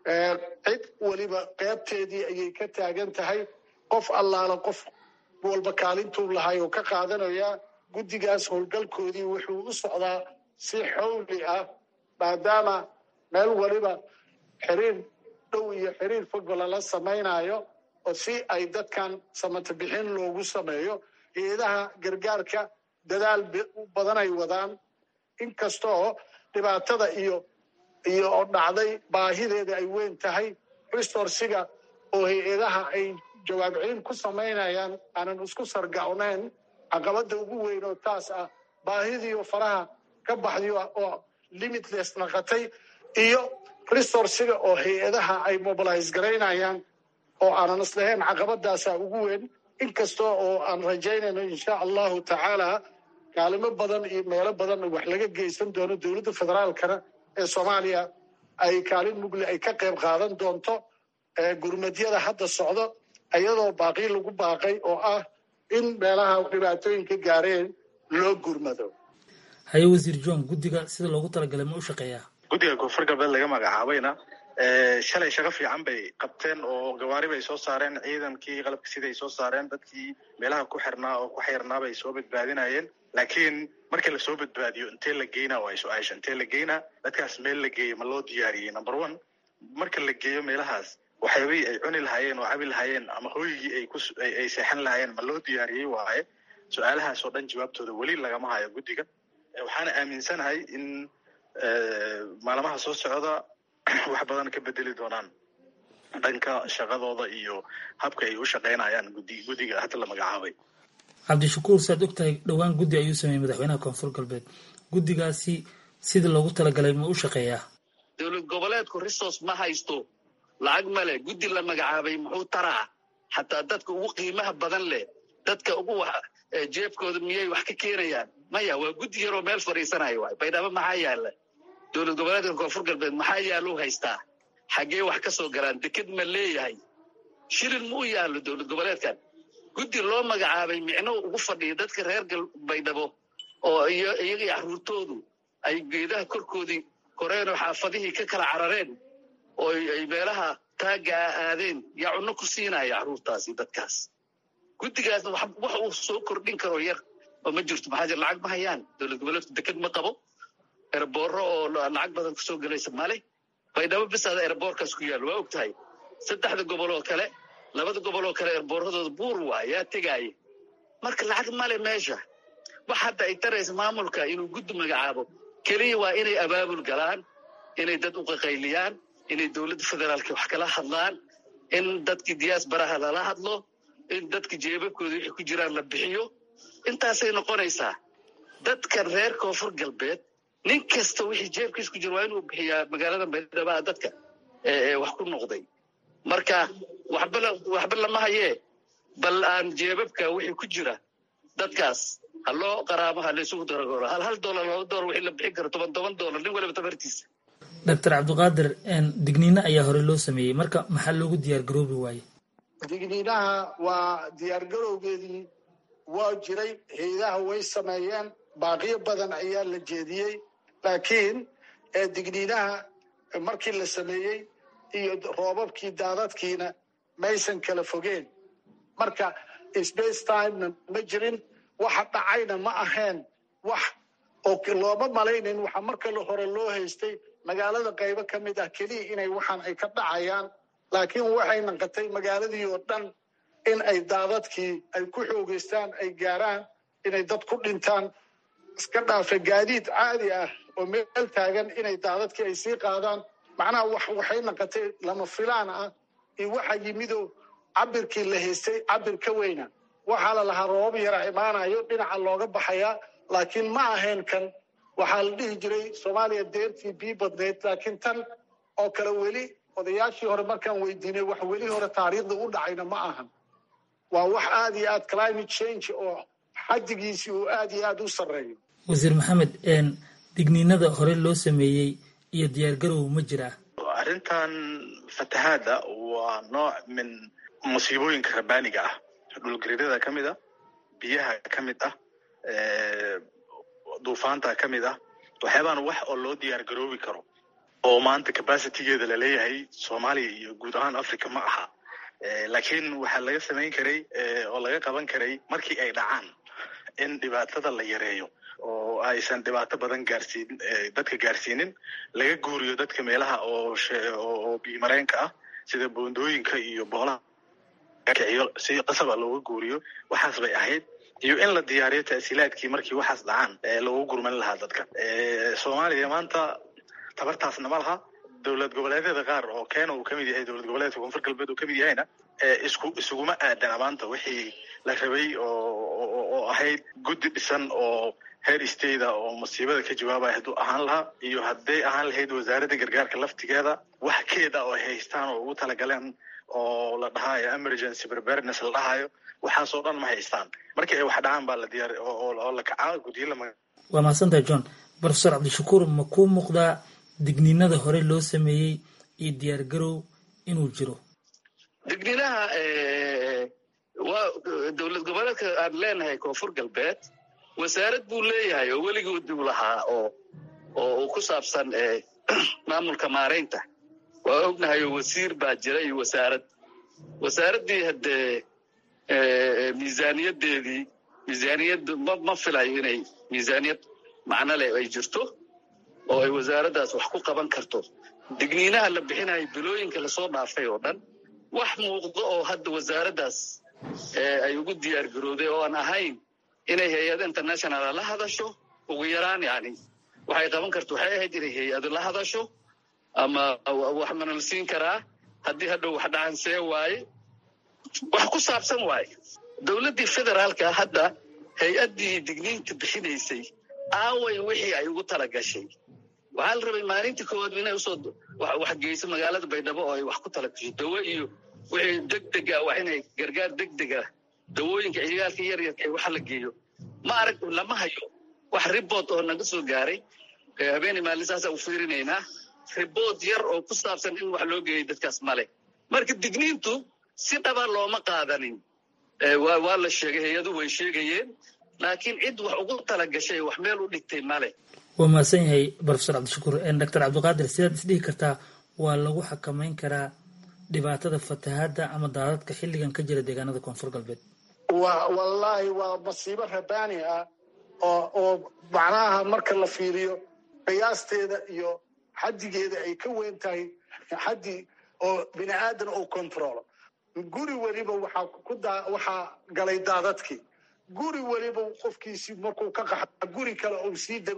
cid weliba qeybteedii ayay ka taagan tahay qof allaala qof walba kaalintuu lahay oo ka qaadanaya guddigaas howlgalkoodii wuxuu u socdaa si xowli ah maadaama meel weliba xiriir dhow iyo xiriir fogba lala samaynayo oo si ay dadkan samata bixin loogu sameeyo hay-adaha gargaarka dadaal badan ay wadaan inkastoo dhibaatada iyo iyo oo dhacday baahideeda ay weyn tahay resorsiga oo hay-adaha ay jawaab celin ku samaynayaan aanan isku sargacnayn caqabada ugu weyn oo taas ah baahidiioo faraha ka baxday oo limitless naqatay iyo resorsiga oo hay-adaha ay mobilise garaynayaan oo aanan islahayn caqabadaasa ugu weyn inkastoo oo aan rajaynayno insha allahu tacaala kaalimo badan iyo meelo badan wax laga geysan doono dowladda federaalkana ee soomaaliya ay kaalin mugle ay ka qayb qaadan doonto gurmadyada hadda socdo iyadoo baaqii lagu baaqay oo ah in meelaha dhibaatooyinka gaareen loo gurmado haye wasiir john guddiga sida loogu talagalay ma u shaqeeyaa guddiga koonfur galbeed laga magacaabayna shalay shaqo fiican bay qabteen oo gawaari bay soo saareen ciidankii qalabka siday soo saareen dadkii meelaha ku xirnaa oo ku xirnaa bay soo badbaadinayeen laakiin markii lasoo badbaadiyo intee la geynaa waa su-aasha intee la geynaa dadkaas meel la geeyo ma loo diyaariyey number one marka la geeyo meelahaas waxyaabihii ay cuni lahaayeen oo cabi lahaayeen ama hooyigii ay ku ay seexan lahaayeen ma loo diyaariyey waaye su-aalahaas oo dhan jawaabtooda weli lagama hayo guddiga waxaana aaminsanahay in maalmaha soo socda wax badan ka bedeli doonaan dhanka shaqadooda iyo habka ay u shaqaynayaan gudi guddiga hadda la magacaabay cabdishakuur saad ogtahay dhowaan guddi ayuu sameeyey madaxweynaha koonfur galbeed guddigaasi sida loogu talagalay ma u shaqeeyaa dowlad goboleedku resource ma haysto lacag male guddi la magacaabay muxuu taraa xataa dadka ugu qiimaha badan leh dadka ugu jeebkooda miyay wax ka keenayaan maya waa guddi yaroo meel fadhiisanayo waay baydhabo maxaa yaala dowlad goboleedka koonfur galbeed maxaa yaalou haystaa xaggee wax ka soo galaan deked ma leeyahay shilin ma u yaallo dowlad goboleedkan guddi loo magacaabay micnou ugu fadhiya dadka reer baydhabo oo iyagii caruurtoodu ay geedaha korkoodii koreen oo xaafadihii ka kala carareen oo ay meelaha taagga a aadeen yaa cunno ku siinaya caruurtaasi dadkaas guddigaasna wax uu soo kordhin karo yar oo ma jirto maxaa jir lacag ma hayaan dowlad goboleedku deked ma qabo erboorro oo lacag badan kusoo gelaysa male baydhabo bisaada erboorkaas ku yaalo waa og tahay saddexda gobol oo kale labada gobol oo kale erboorradooda buur waa yaa tegaaye marka lacag male meesha wax hadda ay taraysa maamulka inuu guddi magacaabo keliya waa inay abaabul galaan inay dad u qaqayliyaan inay dowladda federaalka wax kala hadlaan in dadkii diyaasbaraha lala hadlo in dadka jeebabkooda wixii ku jiraan la bixiyo intaasay noqonaysaa dadka reer koonfur galbeed nin kasta wixii jeebkiis ku jira waa inuu bixiyaa magaalada baydhabo dadka wax ku noqday marka waxba lama hayee bal aan jeebabka wixii ku jira dadkaas ha loo qaraamo ha laysugu daragoro hal hal doolar laba doolar wixii la bixin karo toban toban doolar nin waliba tabartiisa doctor cabdiqaadir digniino ayaa hore loo sameeyey marka maxaa loogu diyaar garoobi waaye digniinaha waa diyaar garowgeedii waa jiray hay-adaha way sameeyeen baaqiyo badan ayaa la jeediyey laakiin digniinaha markii la sameeyey iyo roobabkii daadadkiina maysan kala fogeen marka space timena ma jirin waxa dhacayna ma ahayn wax oo looma malaynin waxa marka hore loo haystay magaalada qaybo ka mid ah keliya inay waxaan ay ka dhacayaan laakiin waxay naqatay magaaladii oo dhan in ay daadadkii ay ku xoogeystaan ay gaaraan inay dad ku dhintaan iska dhaafa gaadiid caadi ah oo meel taagan inay daadadkii ay sii qaadaan macnaha waxay naqatay lama filaan ah iyo waxa yimido cabirkii la haystay cabir ka weyna waxaa la lahaa roobab yara imaanayo dhinaca looga baxayaa laakiin ma ahayn kan waxaa la dhihi jiray soomaaliya deertii bii badneyd laakiin tan oo kale weli odayaashii hore markaan weydiinay wax weli hore taariikhda u dhacayna ma ahan waa wax aad iyo aad climate change oo xaddigiisii uu aad iyo aad u sarreeyo wasiir maxamed digniinada hore loo sameeyey iyo diyaargarow ma jiraa arrintan fatahaadda waa nooc min musiibooyinka rabbaaniga ah dhulgariirada ka mid ah biyaha ka mid ah duufaanta ka mid ah waxyaabaan wax oo loo diyaar garoobi karo oo maanta capacitygeeda laleeyahay soomaaliya iyo guud ahaan africa ma aha laakiin waxaa laga samayn karay oo laga qaban karay markii ay dhacaan in dhibaatada la yareeyo oo aysan dhibaato badan gaarsiin dadka gaarsiinin laga guuriyo dadka meelaha oo oo biimareenka ah sida boondooyinka iyo boolaha kiciyo si qasaba looga guuriyo waxaas bay ahayd iyo in la diyaariyo ta'siilaadkii markii waxaas dhacaan loogu gurman lahaa dadka soomaaliya maanta tabartaasna ma laha dowlad goboleedyada qaar oo keena uu kamid yahay dowlad goboleedka koonfur galbeed uu kamid yahayna isku isuguma aadana maanta wixii la rabay oo ahayd guddi dhisan oo heer stateda oo masiibada ka jawaabaya hadduu ahaan lahaa iyo hadday ahaan lahayd wasaaradda gargaarka laftigeeda wax keeda oo ay haystaan oo ugu talagaleen oo la dhahayo emergency preparedness la dhahayo waxaasoo dhan ma haystaan markii ay wax dhacaan baa la diyaar oo la kacaa guddiyo lama waa mahadsantahay john profesor cabdishakuur ma kuu muuqdaa digniinada hore loo sameeyey iyo diyaar garow inuu jiro digniinaha waa dowlad goboleedka aan leenahay koonfur galbeed wasaarad buu leeyahay oo weligood uu lahaa oo oo uu ku saabsan maamulka maaraynta waa ognahay oo wasiir baa jira iyo wasaarad wasaaraddii haddee miisaaniyadeedii miisaaniyaddu ma ma filayo inay miisaaniyad macno leh ay jirto oo ay wasaaraddaas wax ku qaban karto digniinaha la bixinayo bilooyinka lasoo dhaafay oo dhan wax muuqdo oo hadda wasaaraddaas ay ugu diyaar garowday oo aan ahayn inay hay-ado internationala la hadasho ugu yaraan yani waxay qaban karto waxay ahayd inay hay-ado la hadasho ama wax manal siin karaa haddii hadhow wax dhacan see waaye wax ku saabsan waaye dowladdii federaalka hadda hay-addii digniinta bixinaysay aaway wixii ay ugu tala gashay waxaa la rabay maalintii koowaad inay usoo wax geyso magaalada baydhabo oo ay wax ku tala gasho dawo iyo wixii degdega wax inay gargaar degdega dawooyinka ciyaalka yaryarka ee waxa la geeyo ma arag lama hayo wax ribot oo naga soo gaaray habeenay maalin saasa u fiirinaynaa ribot yar oo ku saabsan in wax loo geeyay dadkaas male marka digniintu si dhaba looma qaadanin waa la sheegay hay-adu way sheegayeen laakiin cid wax ugu tala gashay wax meel u dhigtay male waa mahadsan yahay profesor cabdishakuur doctor cabdiqaadir sidaad isdhihi kartaa waa lagu xakamayn karaa dhibaatada fatahaadda ama daadadka xilligan ka jira deegaanada koonfur galbeed wa wallaahi waa masiibo rabaani ah oo oo macnaha marka la fiiriyo qiyaasteeda iyo xaddigeeda ay ka weyn tahay xaddi oo bini aadan uu controlo guri weliba waxaa ku daa waxaa galay daadadkii guri weliba qofkiisii markuu ka qaxa guri kale uu sii dego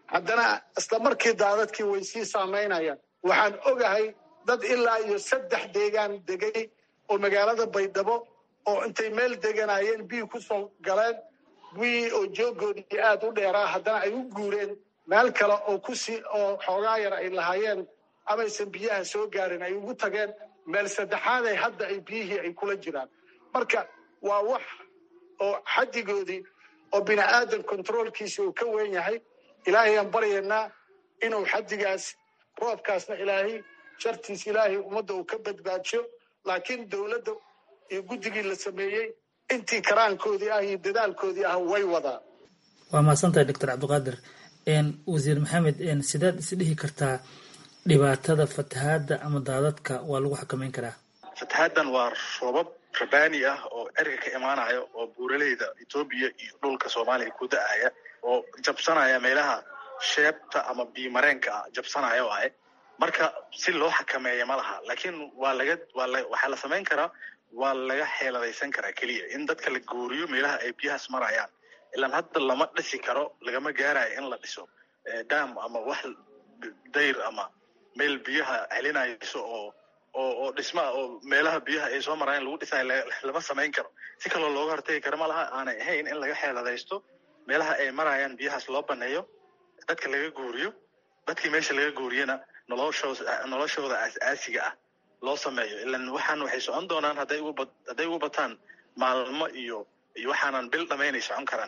haddana isla markii daadadkii way sii saamaynayaan waxaan ogahay dad ilaa iyo saddex deegaan degay oo magaalada baydhabo oo intay meel deganayeen biyi ku soo galeen biyii oo joogoodii aad u dheeraa haddana ay u guureen meel kale oo kusii oo xoogaa yar ay lahaayeen amaysan biyaha soo gaarin ay ugu tageen meel saddexaaday hadda ay biyihii ay kula jiraan marka waa wax oo xaddigoodii oo bini aadan controolkiisa uu ka weyn yahay ilaahay aan baryaynaa inuu xaddigaas roobkaasna ilaahay shartiis ilaahay ummadda uu ka badbaadsho laakiin dowladda iyo guddigii la sameeyey intii karaankoodii ah iyo dadaalkoodii ah way wadaan waa mahadsantahay doctor cabdiqaadir wasiir maxamed sidaad isdhihi kartaa dhibaatada fatahaadda ama daadadka waa lagu xakameyn karaa fatahaaddan waa roobab rabaani ah oo erga ka imaanaya oo buuraleyda etoobiya iyo dhulka soomaaliya ku da-aya oo jabsanaya meelaha sheebta ama biimareenka ah jabsanaya waaye marka si loo xakameeya ma laha laakiin waa laga waa la waxaa la samayn karaa waa laga xeeladaysan karaa keliya in dadka la guuriyo meelaha ay biyahaas marayaan ilaan hadda lama dhisi karo lagama gaarayo in la dhiso dam ama wax dayr ama meel biyaha celinayso oo oo oo dhismaa oo meelaha biyaha ay soo marayaan lagu dhisayo lama samayn karo si kaloo looga hortagi karo ma laha aanay ahayn in laga xeeladaysto meelaha ay marayaan biyahaas loo baneeyo dadka laga guuriyo dadkii meesha laga guuriyana noloshooda noloshooda aas-aasiga ah loo sameeyo ilan waxaan waxay socon doonaan hadday ugu ba hadday ugu bataan maalmo iyo iyo waxaanan bil dhamaynay socon karaan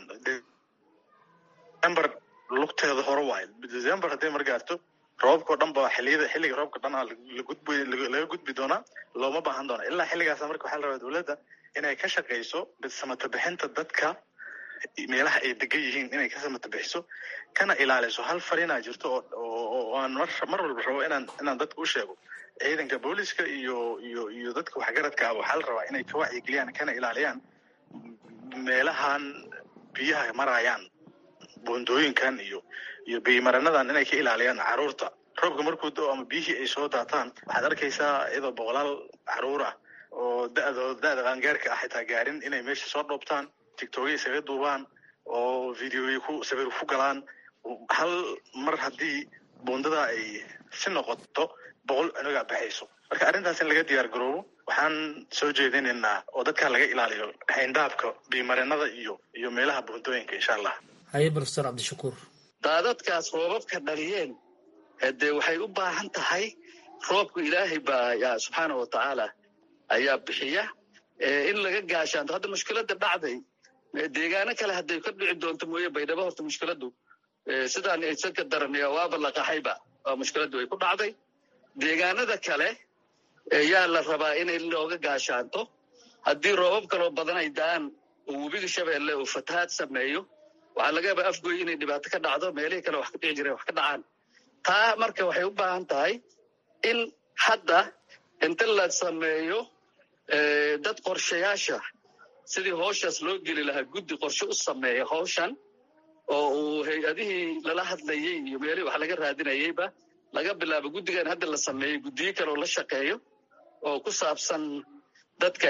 december lugteeda hore waayo december hadday mar gaarto roobka oo dhan ba xiliyada xilliga roobka dhan lagudbi laga gudbi doonaa looma baahan doona ilaa xilligaasa marka waxaa la rabaa dowladda inay ka shaqayso samata bixinta dadka meelaha ay degan yihiin inay ka samata bixiso kana ilaaliso hal farinaa jirto oo aan mar mar walba rabo inaan inaan dadka u sheego ciidanka booliska iyo iyo iyo dadka waxgaradka waxaa la rabaa inay ka wacyigeliyaan kana ilaaliyaan meelahan biyaha marayaan buundooyinkan iyo iyo biyimaranadan inay ka ilaaliyaan caruurta roobka markuu do ama biyihii ay soo daataan waxaad arkaysaa iyadoo boqolaal caruur ah oo da-dooda da-da qaangaarka ah xitaa gaarin inay meesha soo dhoobtaan tictokya isaga duubaan oo videoya ku sawir ku galaan hal mar haddii buundada ay si noqoto boqol cunuga baxayso marka arrintaas in laga diyaar garoobo waxaan soo jeedinaynaa oo dadka laga ilaaliyo hayndaabka biimarinada iyo iyo meelaha buundooyinka insha allah haye profesor cabdishakuur daadadkaas roobabka dhaliyeen dee waxay u baahan tahay roobku ilaahay baa yaa subxaana wa tacaala ayaa bixiya in laga gaashaanto hadda mushkiladda dhacday deegaano kale hadday ka dhici doonto mooye baydhabo horta mushkiladdu sidaan aysan ka daran waaba la qaxayba waa mushkiladdu ay ku dhacday deegaanada kale yaa la rabaa inay looga gaashaanto haddii roobab kaloo badan ay da-aan oo webiga shabeelle uu fatahaad sameeyo waxaa laga yaabaa afgoy inay dhibaato ka dhacdo meelihii kale wax ka dhici jireen wax ka dhacaan taa marka waxay u baahan tahay in hadda inta la sameeyo dad qorshayaasha sidii howshaas loo geli lahaa guddi qorshe u sameeya howshan oo uu hay-adihii lala hadlayey iyo meelihii wax laga raadinayeyba laga bilaabo guddigan hadda la sameeyey guddiyo kale oo la shaqeeyo oo ku saabsan dadka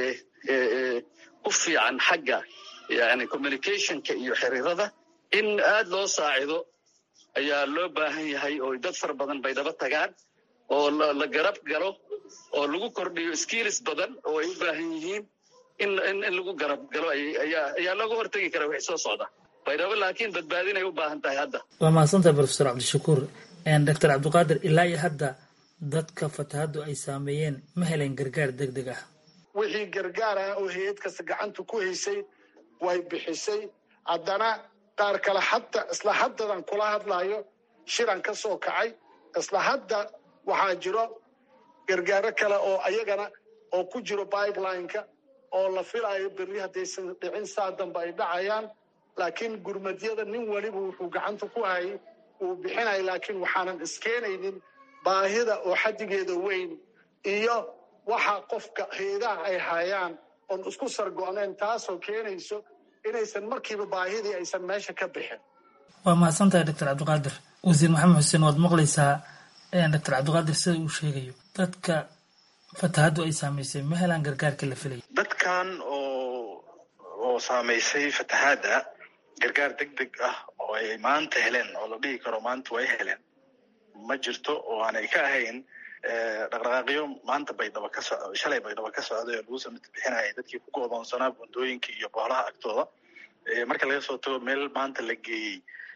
ku fiican xagga yani communicationka iyo xiriirada in aad loo saacido ayaa loo baahan yahay oo dad fara badan bay daba tagaan oo la garab galo oo lagu kordhiyo skills badan oo ay u baahan yihiin in in lagu garab galo ayaa ayaa looga hortegi kara wixii soo socda baydhabo laakiin badbaadinay u baahan tahay hadda waa mahadsantahay profesor cabdishakuur doctor cabdiqaadir ilaa iyo hadda dadka fatahaddu ay saameeyeen ma helen gargaar deg deg ah wixii gargaar ah oo hay-ad kasta gacanta ku haysay way bixisay haddana qaar kale hadda isla haddadan kula hadlayo shiran ka soo kacay isla hadda waxaa jiro gargaaro kale oo ayagana oo ku jiro pipeline-ka oo la filayo berri haddaysan dhicin saa dambe ay dhacayaan laakiin gurmadyada nin weliba wuxuu gacanta ku hayay uu bixinaya laakiin waxaanan iskeenaynin baahida oo xaddigeeda weyn iyo waxa qofka heedaha ay hayaan oon isku sargo-nayn taasoo keenayso inaysan markiiba baahidii aysan meesha ka bixin waa mahadsantahay doctor cabdiqaadir wasiir maxamed xuseen waad maqlaysaa doctor cabdiqaadir sida uu sheegayo dadka fatahaddu ay saamaysay ma helaan gargaarka la filaya dadkan oo oo saamaysay fatahaadda gargaar deg deg ah oo ay maanta heleen oo la dhihi karo maanta way heleen ma jirto oo aanay ka ahayn dhaqdhaqaaqyo maanta baydhabo ka soco shalay baydhabo ka socday oo lagu samita bixinayay dadkii ku go'doonsanaa bundooyinka iyo boolaha agtooda marka laga soo tago meel maanta la geeyey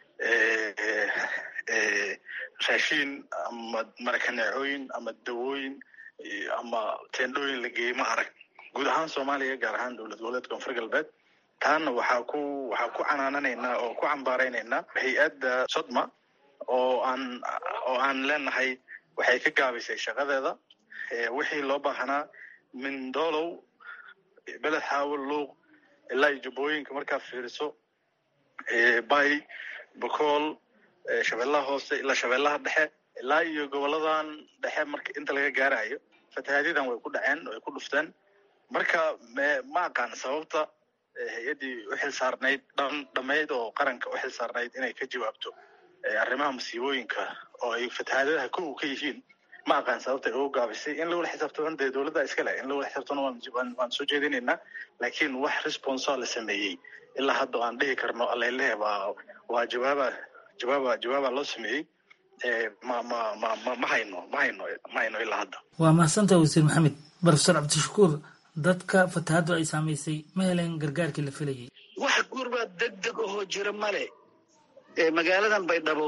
raashiin ama marakaneecooyin ama dawooyin ama teendhooyin la geeyey ma arag guud ahaan soomaaliya gaar ahaan dowlad goboleedka koonfur galbeed taana waxaa ku waxaa ku canaananaynaa oo ku cambaaraynaynaa hay-adda sodma oo aan oo aan leenahay waxay ka gaabisay shaqadeeda wixii loo baahnaa mindolow beled xaawo luuq ilaa iyo jubbooyinka markaa fiiriso bay bakool shabeellaha hoose ilaa shabeellaha dhexe ilaa iyo goboladan dhexe marka inta laga gaarayo fatahaadyadan way ku dhaceen way ku dhufteen marka ma aqaan sababta hay-addii u xil saarnayd dhan dhammayd oo qaranka u xil saarnayd inay ka jawaabto arrimaha masiibooyinka oo ay fatahaadadaha kow ka yihiin ma aqaan sababta ay ugu gaabisay in lawala xisaabtaman dee dowladda iska leh in lawala xisaabtano waan soo jeedinaynaa laakiin wax responsa la sameeyey ilaa hadda aan dhihi karno alalehe waa waa jawaaba jawaaba jawaaba loo sameeyey ma ma ma ma ma hayno ma hayno ma hayno ilaa hadda waa mahadsantaha wasiir maxamed profesor cabdishakuur dadka fatahaaddu ay saamaysay ma heleen gargaarkii la filayay wax gurbaa deg deg ahoo jira male magaaladan baydhabo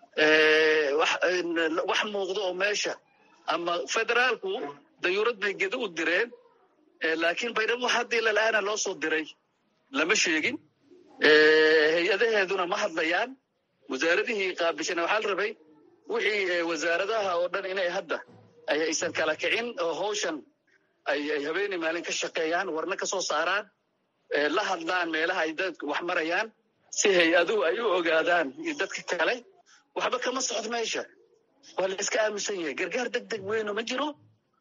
wax muuqdo oo meesha ama federaalku dayuurad bay gedo u direen laakiin baydhabo haddii lala'aana loo soo diray lama sheegin hay-adaheeduna ma hadlayaan wasaaradihii qaabishana waxaa la rabay wixii wasaaradaha oo dhan inay hadda aysan kala kicin oo hawshan ay habeenii maalin ka shaqeeyaan warna ka soo saaraan la hadlaan meelaha ay dadka wax marayaan si hay-aduhu ay u ogaadaan iyo dadka kale waxba kama socdo meesha waa la iska aaminsan yahay gargaar deg deg weyno ma jiro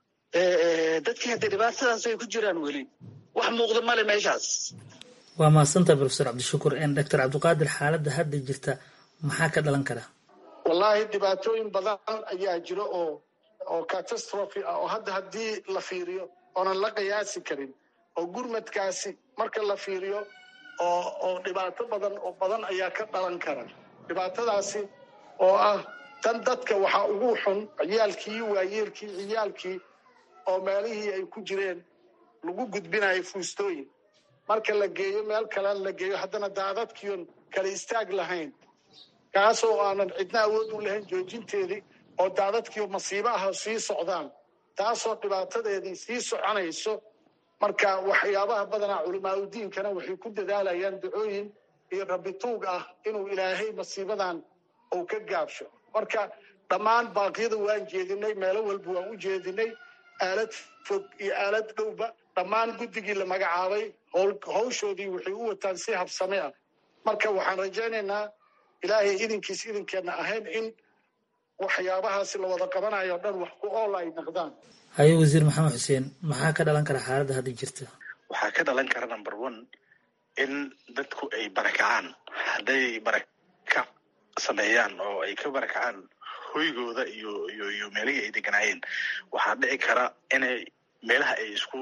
dadkii hadda dhibaatadaas ay ku jiraan weli wax muuqda male meeshaas waa mahadsantaha profesor cabdishakuur doctor cabdiqaadir xaaladda hadda jirta maxaa ka dhalan kara wallaahi dhibaatooyin badan ayaa jiro oo oo catastrophe ah oo hadda haddii la fiiriyo oonan la qiyaasi karin oo gurmadkaasi marka la fiiriyo oo oo dhibaato badan oo badan ayaa ka dhalan kara dhibaatadaasi oo ah tan dadka waxaa ugu xun ciyaalkii waayeelkii ciyaalkii oo meelihii ay ku jireen lagu gudbinayo fuustooyin marka la geeyo meel kale la geeyo haddana daadadkiion kala istaag lahayn kaasoo aanan cidna awood u lahayn joojinteedii oo daadadkiio masiibo ah sii socdaan taasoo dhibaatadeedii sii soconayso marka waxyaabaha badanaa culamaauddiinkana waxay ku dadaalayaan dacooyin iyo rabituug ah inuu ilaahay masiibadan uu ka gaabsho marka dhammaan baaqyada waan jeedinay meelo walba waan u jeedinay aalad fog iyo aalad dhowba dhammaan guddigii la magacaabay hawshoodii waxay u wataan si habsame ah marka waxaan rajaynaynaa ilaahay idinkiis idinkeenna ahayn in waxyaabahaasi la wada qabanayo o dhan wax ku ool ay noqdaan haye wasiir maxamed xuseen maxaa ka dhalan kara xaaladda hadda jirta waxaa ka dhalan kara number one in dadku ay barakacaan hadday barakac sameeyaan oo ay ka barakacaan hoygooda iyo iyo iyo meelihii ay deganaayeen waxaa dhici kara inay meelaha ay isku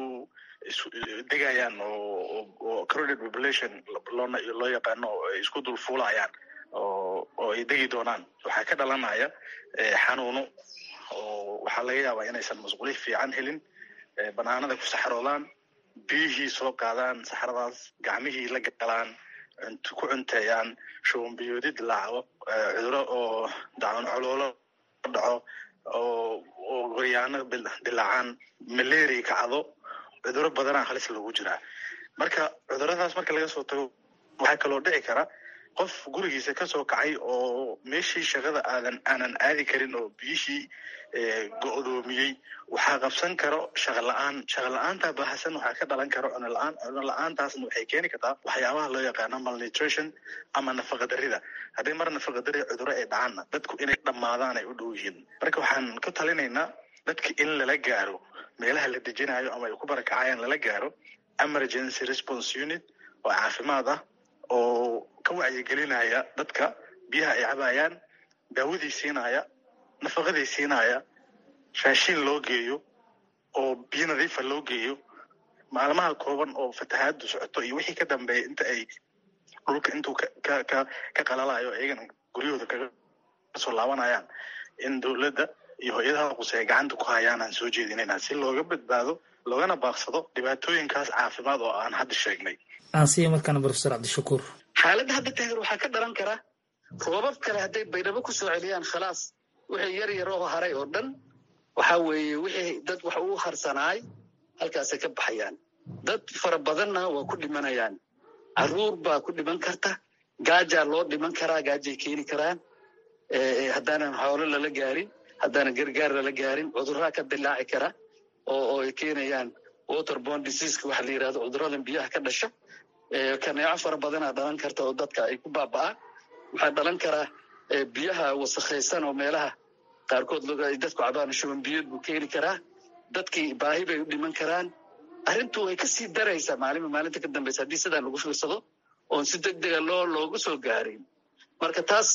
degayaan oo oo crowded population loona loo yaqaano oo ay isku dulfuulayaan oo oo ay degi doonaan waxaa ka dhalanaya xanuuno oo waxaa laga yaabaa inaysan masquuli fiican helin banaanada ku saxroodaan biyihii soo qaadaan saxradaas gacmihii la galaan ku cunteeyaan shubanbiyoodi dilaaco cuduro oo dacun coloolo dhaco oo oo goryaano dilaacaan malaria kacdo cuduro badanaa halis lagu jiraa marka cuduradaas marka laga soo tago waxaa kaloo dhici kara qof gurigiisa kasoo kacay oo meeshii shaqada aadan aanan aadi karin oo biyishii go-doomiyey waxaa qabsan karo shaqa la-aan shaqa la-aanta bahasan waxaa ka dhalan karo cuno la-aan cuno la-aantaasna waxay keeni kartaa waxyaabaha loo yaqaano malnutrition ama nafaqa darida haddii mar nafaqa dari cuduro ay dhacaanna dadku inay dhammaadaan ay u dhow yihiin marka waxaan ku talinaynaa dadka in lala gaaro meelaha la dejinayo ama ay ku barakacayaan lala gaaro emergency response unit oo caafimaad ah oo ka wacyigelinaya dadka biyaha ay cabayaan daawadii siinaya nafaqadii siinaya raashiin loo geeyo oo biyo nadiifa loo geeyo maalmaha kooban oo fatahaadu socoto iyo wixii ka dambeeya inta ay dhulka intuu ka ka ka qalalayo iyagana guryahooda kaga soo laabanayaan in dowladda iyo hay-adaha quseeya gacanta ku hayaan aan soo jeedinayna si looga badbaado loogana baaqsado dhibaatooyinkaas caafimaad oo aan hadda sheegnay aan siiya markaana profesor cabdishakuur xaaladda hadda taagan waxaa ka dhalan kara roobab kale hadday baydhabo ku soo celiyaan khalaas wixii yar yar oo haray oo dhan waxaa weeye wixii dad wax uu harsanaay halkaasay ka baxayaan dad fara badanna waa ku dhimanayaan caruur baa ku dhiman karta gaajaa loo dhiman karaa gaajay keeni karaan haddaanan xoolo lala gaarin haddaanan gargaar lala gaarin cudurraa ka dilaaci kara oo oo ay keenayaan waterborne diseaseka waxa la yidhahdo cuduradan biyaha ka dhasha kaneeco fara badanaa dhalan karta oo dadka ay ku baaba'aan waxaa dhalan karaa biyaha wasakhaysan oo meelaha qaarkood ay dadku cabaan shuban biyood buu keeni karaa dadkii baahi bay u dhiman karaan arrintu way ka sii daraysaa maalinba maalinta ka dambaysa haddii sidaan lagu fiirsado oon si deg dega loo loogu soo gaarin marka taas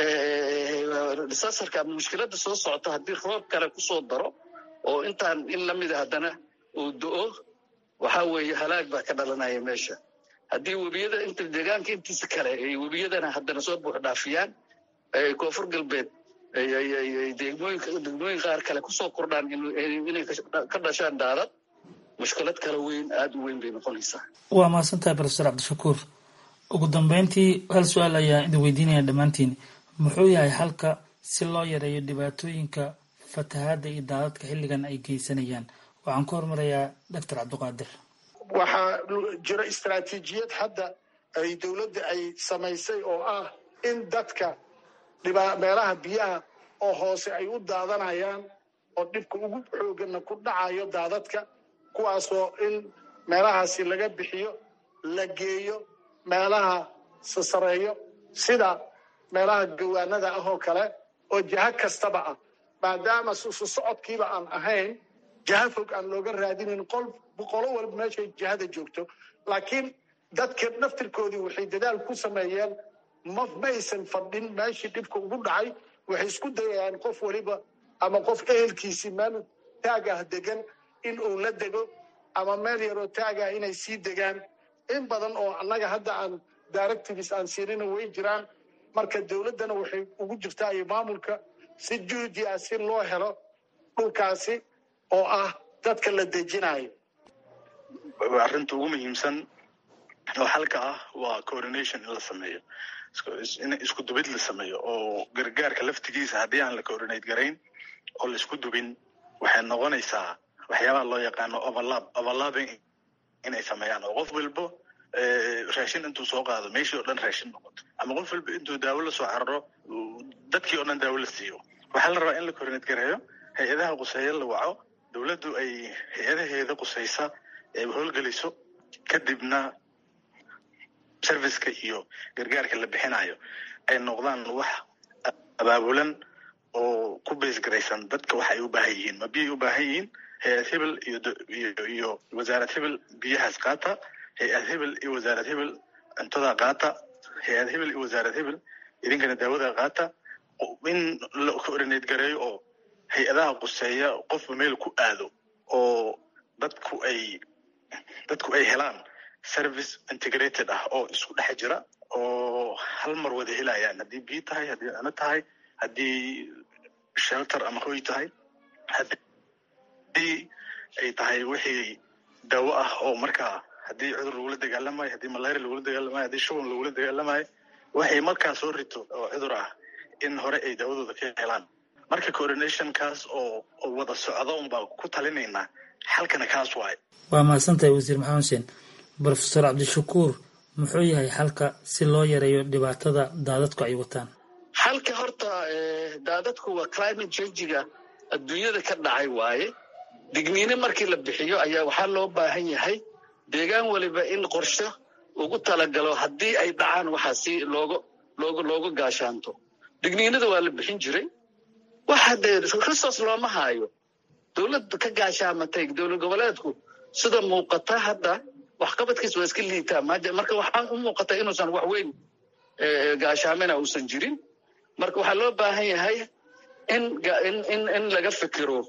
disasarka ama mushkiladda soo socota haddii roob kale kusoo daro oo intaan in lamida haddana uu do-o waxaa weeye halaag baa ka dhalanaya meesha haddii webiyada inta deegaanka intiisa kale ay webiyadana haddana soo buux dhaafiyaan koonfur galbeed degmooyinka degmooyin qaar kale kusoo kordhaan inay ka dhashaan daadad mushkilad kale weyn aada u weyn bay noqonaysaa waa mahadsantahay profesor cabdishakuur ugu dambeyntii hal su-aal ayaa idin weydiinaya dhammaantiin muxuu yahay halka si loo yareeyo dhibaatooyinka fatahaadda iyo daadadka xilligan ay geysanayaan waxaan ku hormarayaa doctor cabdiqaadir waxaa jira istaraatiijiyad hadda ay dowladda ay samaysay oo ah in dadka meelaha biyaha oo hoose ay u daadanayaan oo dhibka ugu xoogana ku dhacayo daadadka kuwaasoo in meelahaasi laga bixiyo la geeyo meelaha sasareeyo sida meelaha gawaanada ah oo kale oo jaha kastaba ah maadaama susu socodkiiba aan ahayn jaha fog aan looga raadinin qolo walba meeshay jahada joogto laakiin dadka naftirkoodii waxay dadaal ku sameeyeen ma maysan fadhin meeshii dhibka ugu dhacay waxay isku dayayaan qof waliba ama qof ehelkiisii meel taag ah degan in uu la dego ama meel yaroo taag ah inay sii degaan in badan oo annaga hadda aan directives aan siinina way jiraan marka dowladdana waxay ugu jirtaa iyo maamulka si juhdi ah si loo helo dhulkaasi oo ah dadka la dejinayo arrinta ugu muhiimsan oo xalka ah waa coordination in la sameeyo in isku dubid la sameeyo oo gargaarka laftigiisa haddii aan la coordinate garayn oo la isku dubin waxay noqonaysaa waxyaabaha loo yaqaano overlap overlapping inay sameeyaan oo qof walbo raashin intuu soo qaado meeshii oo dhan raashin noqoto ama qof walba intuu daawo la soo cararo dadkii oo dhan daawo la siiyo waxaa la rabaa in la coordinate gareeyo hay-adaha quseeya la waco dowladdu ay hay-adaheeda qusaysa ay howlgeliso kadibna serviceka iyo gargaarka la bixinayo ay noqdaan wax abaabulan oo ku beesgaraysan dadka waxa ay u baahan yihiin ma biyay u baahan yihiin hay-ad hebel iyo iyo wasaarad hebel biyahaas qaata hay-ad hebel iyo wasaarad hebel cuntada qaata hay-ad hebel iyo wasaarad hebel idinkana daawada qaata in la coordinate gareeyo oo hay-adaha quseeya qofba meel ku aado oo dadku ay dadku ay helaan service integrated ah oo isku dhex jira oo hal mar wada helayaan haddii biyo tahay haddii cunno tahay haddii shelter ama hoy tahay haddii ay tahay wixii daawo ah oo markaa haddii cudur lagula dagaalamayo haddii malaria lagula dagaalamayo haddii shuban lagula dagaalamayo waxay markaa soo rito oo cudur ah in hore ay daawadooda ka helaan marka coordinationkaas oo oo wada socda unbaa ku talinaynaa xalkana kaas waaye waa mahadsantahay wasiir maxamed xuseen brofesor cabdishakuur muxuu yahay xalka si loo yareeyo dhibaatada daadadku ay wataan xalka horta daadadku waa climate changiga adduunyada ka dhacay waaye digniine markii la bixiyo ayaa waxaa loo baahan yahay deegaan waliba in qorsho ugu talagalo haddii ay dhacaan waxaa si looga looga looga gaashaanto digniinada waa la bixin jiray waxa dee resource looma haayo dowladda ka gaashaamatay dowlad goboleedku sida muuqata hadda waxqabadkiis waa iska liitaa marka waxaa u muuqata inuusan wax weyn gaashaamina uusan jirin marka waxaa loo baahan yahay in in in laga fikiro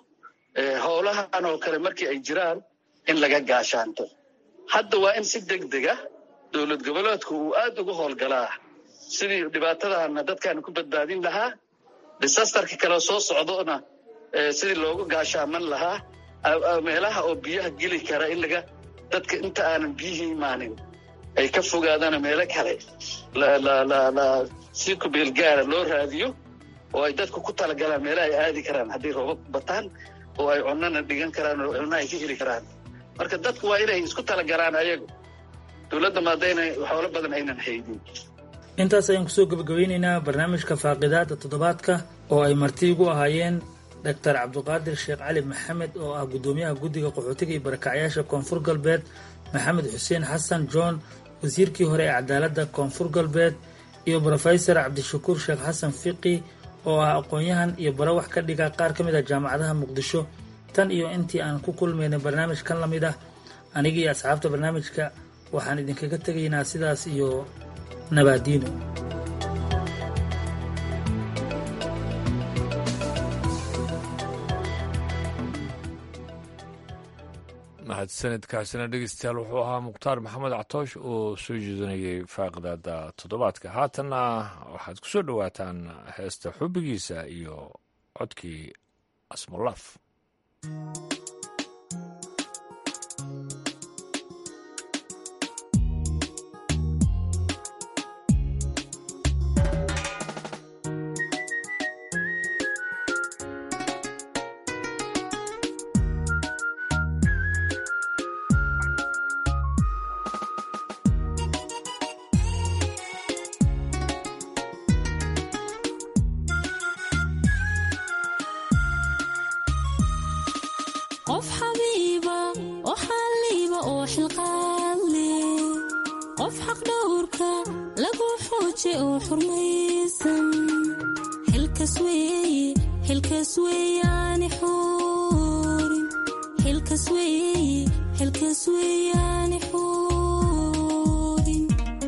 howlahan oo kale markii ay jiraan in laga gaashaanto hadda waa in si deg dega dowlad goboleedku uu aad ugu howlgalaa sidii dhibaatadana dadkan ku badbaadin lahaa disastarka kale soo socdona sidii loogu gaashaaman lahaa meelaha oo biyaha geli kara in laga dadka inta aanan biyihii imaanin ay ka fogaadaan meelo kale si kubeelgaara loo raadiyo oo ay dadku ku talagalaan meelaha ay aadi karaan haddii roobab bataan oo ay cunana dhigan karaan oo cunna ay ka heli karaan marka dadku waa inay isku talagalaan ayagu dowladda maadayna xoolo badan aynan haynin intaas ayaan kusoo gebagabeyneynaa barnaamijka faaqidaada toddobaadka oo ay marti igu ahaayeen doctor cabdiqaadir sheekh cali maxamed oo ah guddoomiyaha guddiga qaxootiga iyo barakacyaasha koonfur galbeed maxamed xuseen xasan john wasiirkii hore ee cadaaladda koonfur galbeed iyo brofesor cabdishakuur sheekh xasan fiqi oo ah aqoon-yahan iyo bara wax ka dhiga qaar ka mid ah jaamacadaha muqdisho tan iyo intii aan ku kulmaynay barnaamij kan la mid ah aniga iyo asxaabta barnaamijka waxaan idinkaga tegaynaa sidaas iyo nabaadiino mahadsanidkaasina dhegeystayaal wuxuu ahaa mukhtaar maxamed catoosh oo soo jeedinayay faaqidaada toddobaadka haatanna waxaad ku soo dhowaataan heesta xubbigiisa iyo codkii asmulaaf qof xabiiba oo xalliiba oo xilqaadle qof xaqdhowrka lagu xooje oo xurmaysan xilkas weeye xilkas weeyaani xuurin xilkas weeye xilkas weeyaani xuurin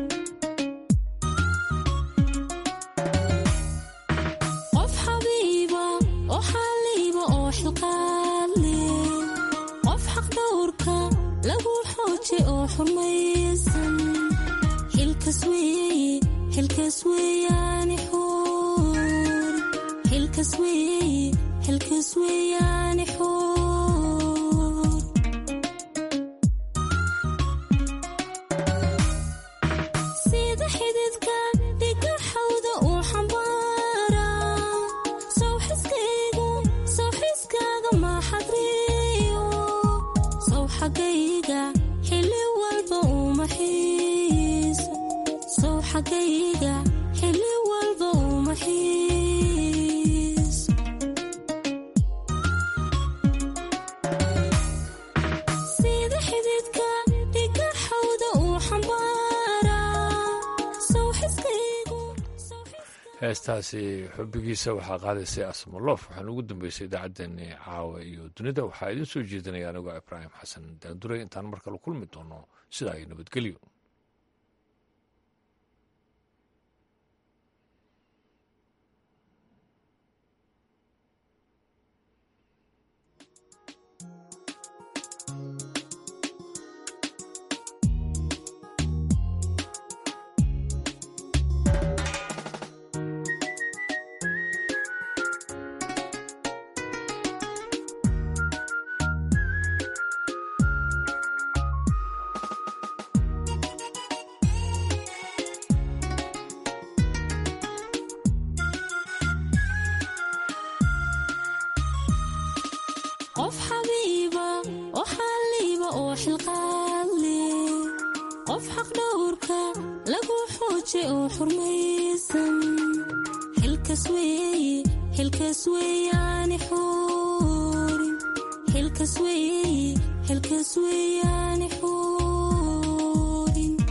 qof xabiiba oo xalliiba oo xilqaadle qof xaqdhowrka lagu xooje oo xurmaysan xilkas weeye xilkas weeyaani xuurin xilkas weeye xilkas weeyaani xuur sida xididka dhiga xawda uu xambaara sawxiskaygu sawxiskaaga maaxadriyo saw xagayga xili walba uma xiiso saw xagayga xili walba uma xiiso sida xididka dhiga xawda uu xambaara sawxiskaygu heestaasi xubbigiisa waxaa qaadaysay asmoloof waxaana ugu dambeysay idaacaddeenni caawa iyo dunida waxaa idiin soo jeedinaya anigoo ibraahim xasan daanduray intaan mar kale kulmi doono sidaa iyo nabadgelyo qof xabiiba oo xalliiba oo xilqaadle qof xaqdhowrka lagu xooje oo xurmaysan xilkas weeye xilkas weeyaani xuurin xilkas weeye xilkas weeyaani xuurin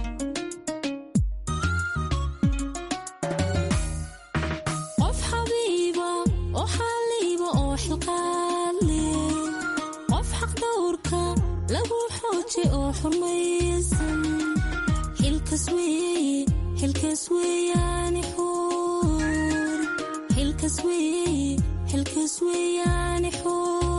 qof xabiiba oo xalliiba oo xilqaadle qof xaqdhowrka lagu xooje oo xurmaysan xilkas weeye xilkas weeyaani xuurin xilkas weeye xilkas weeyaani xuurin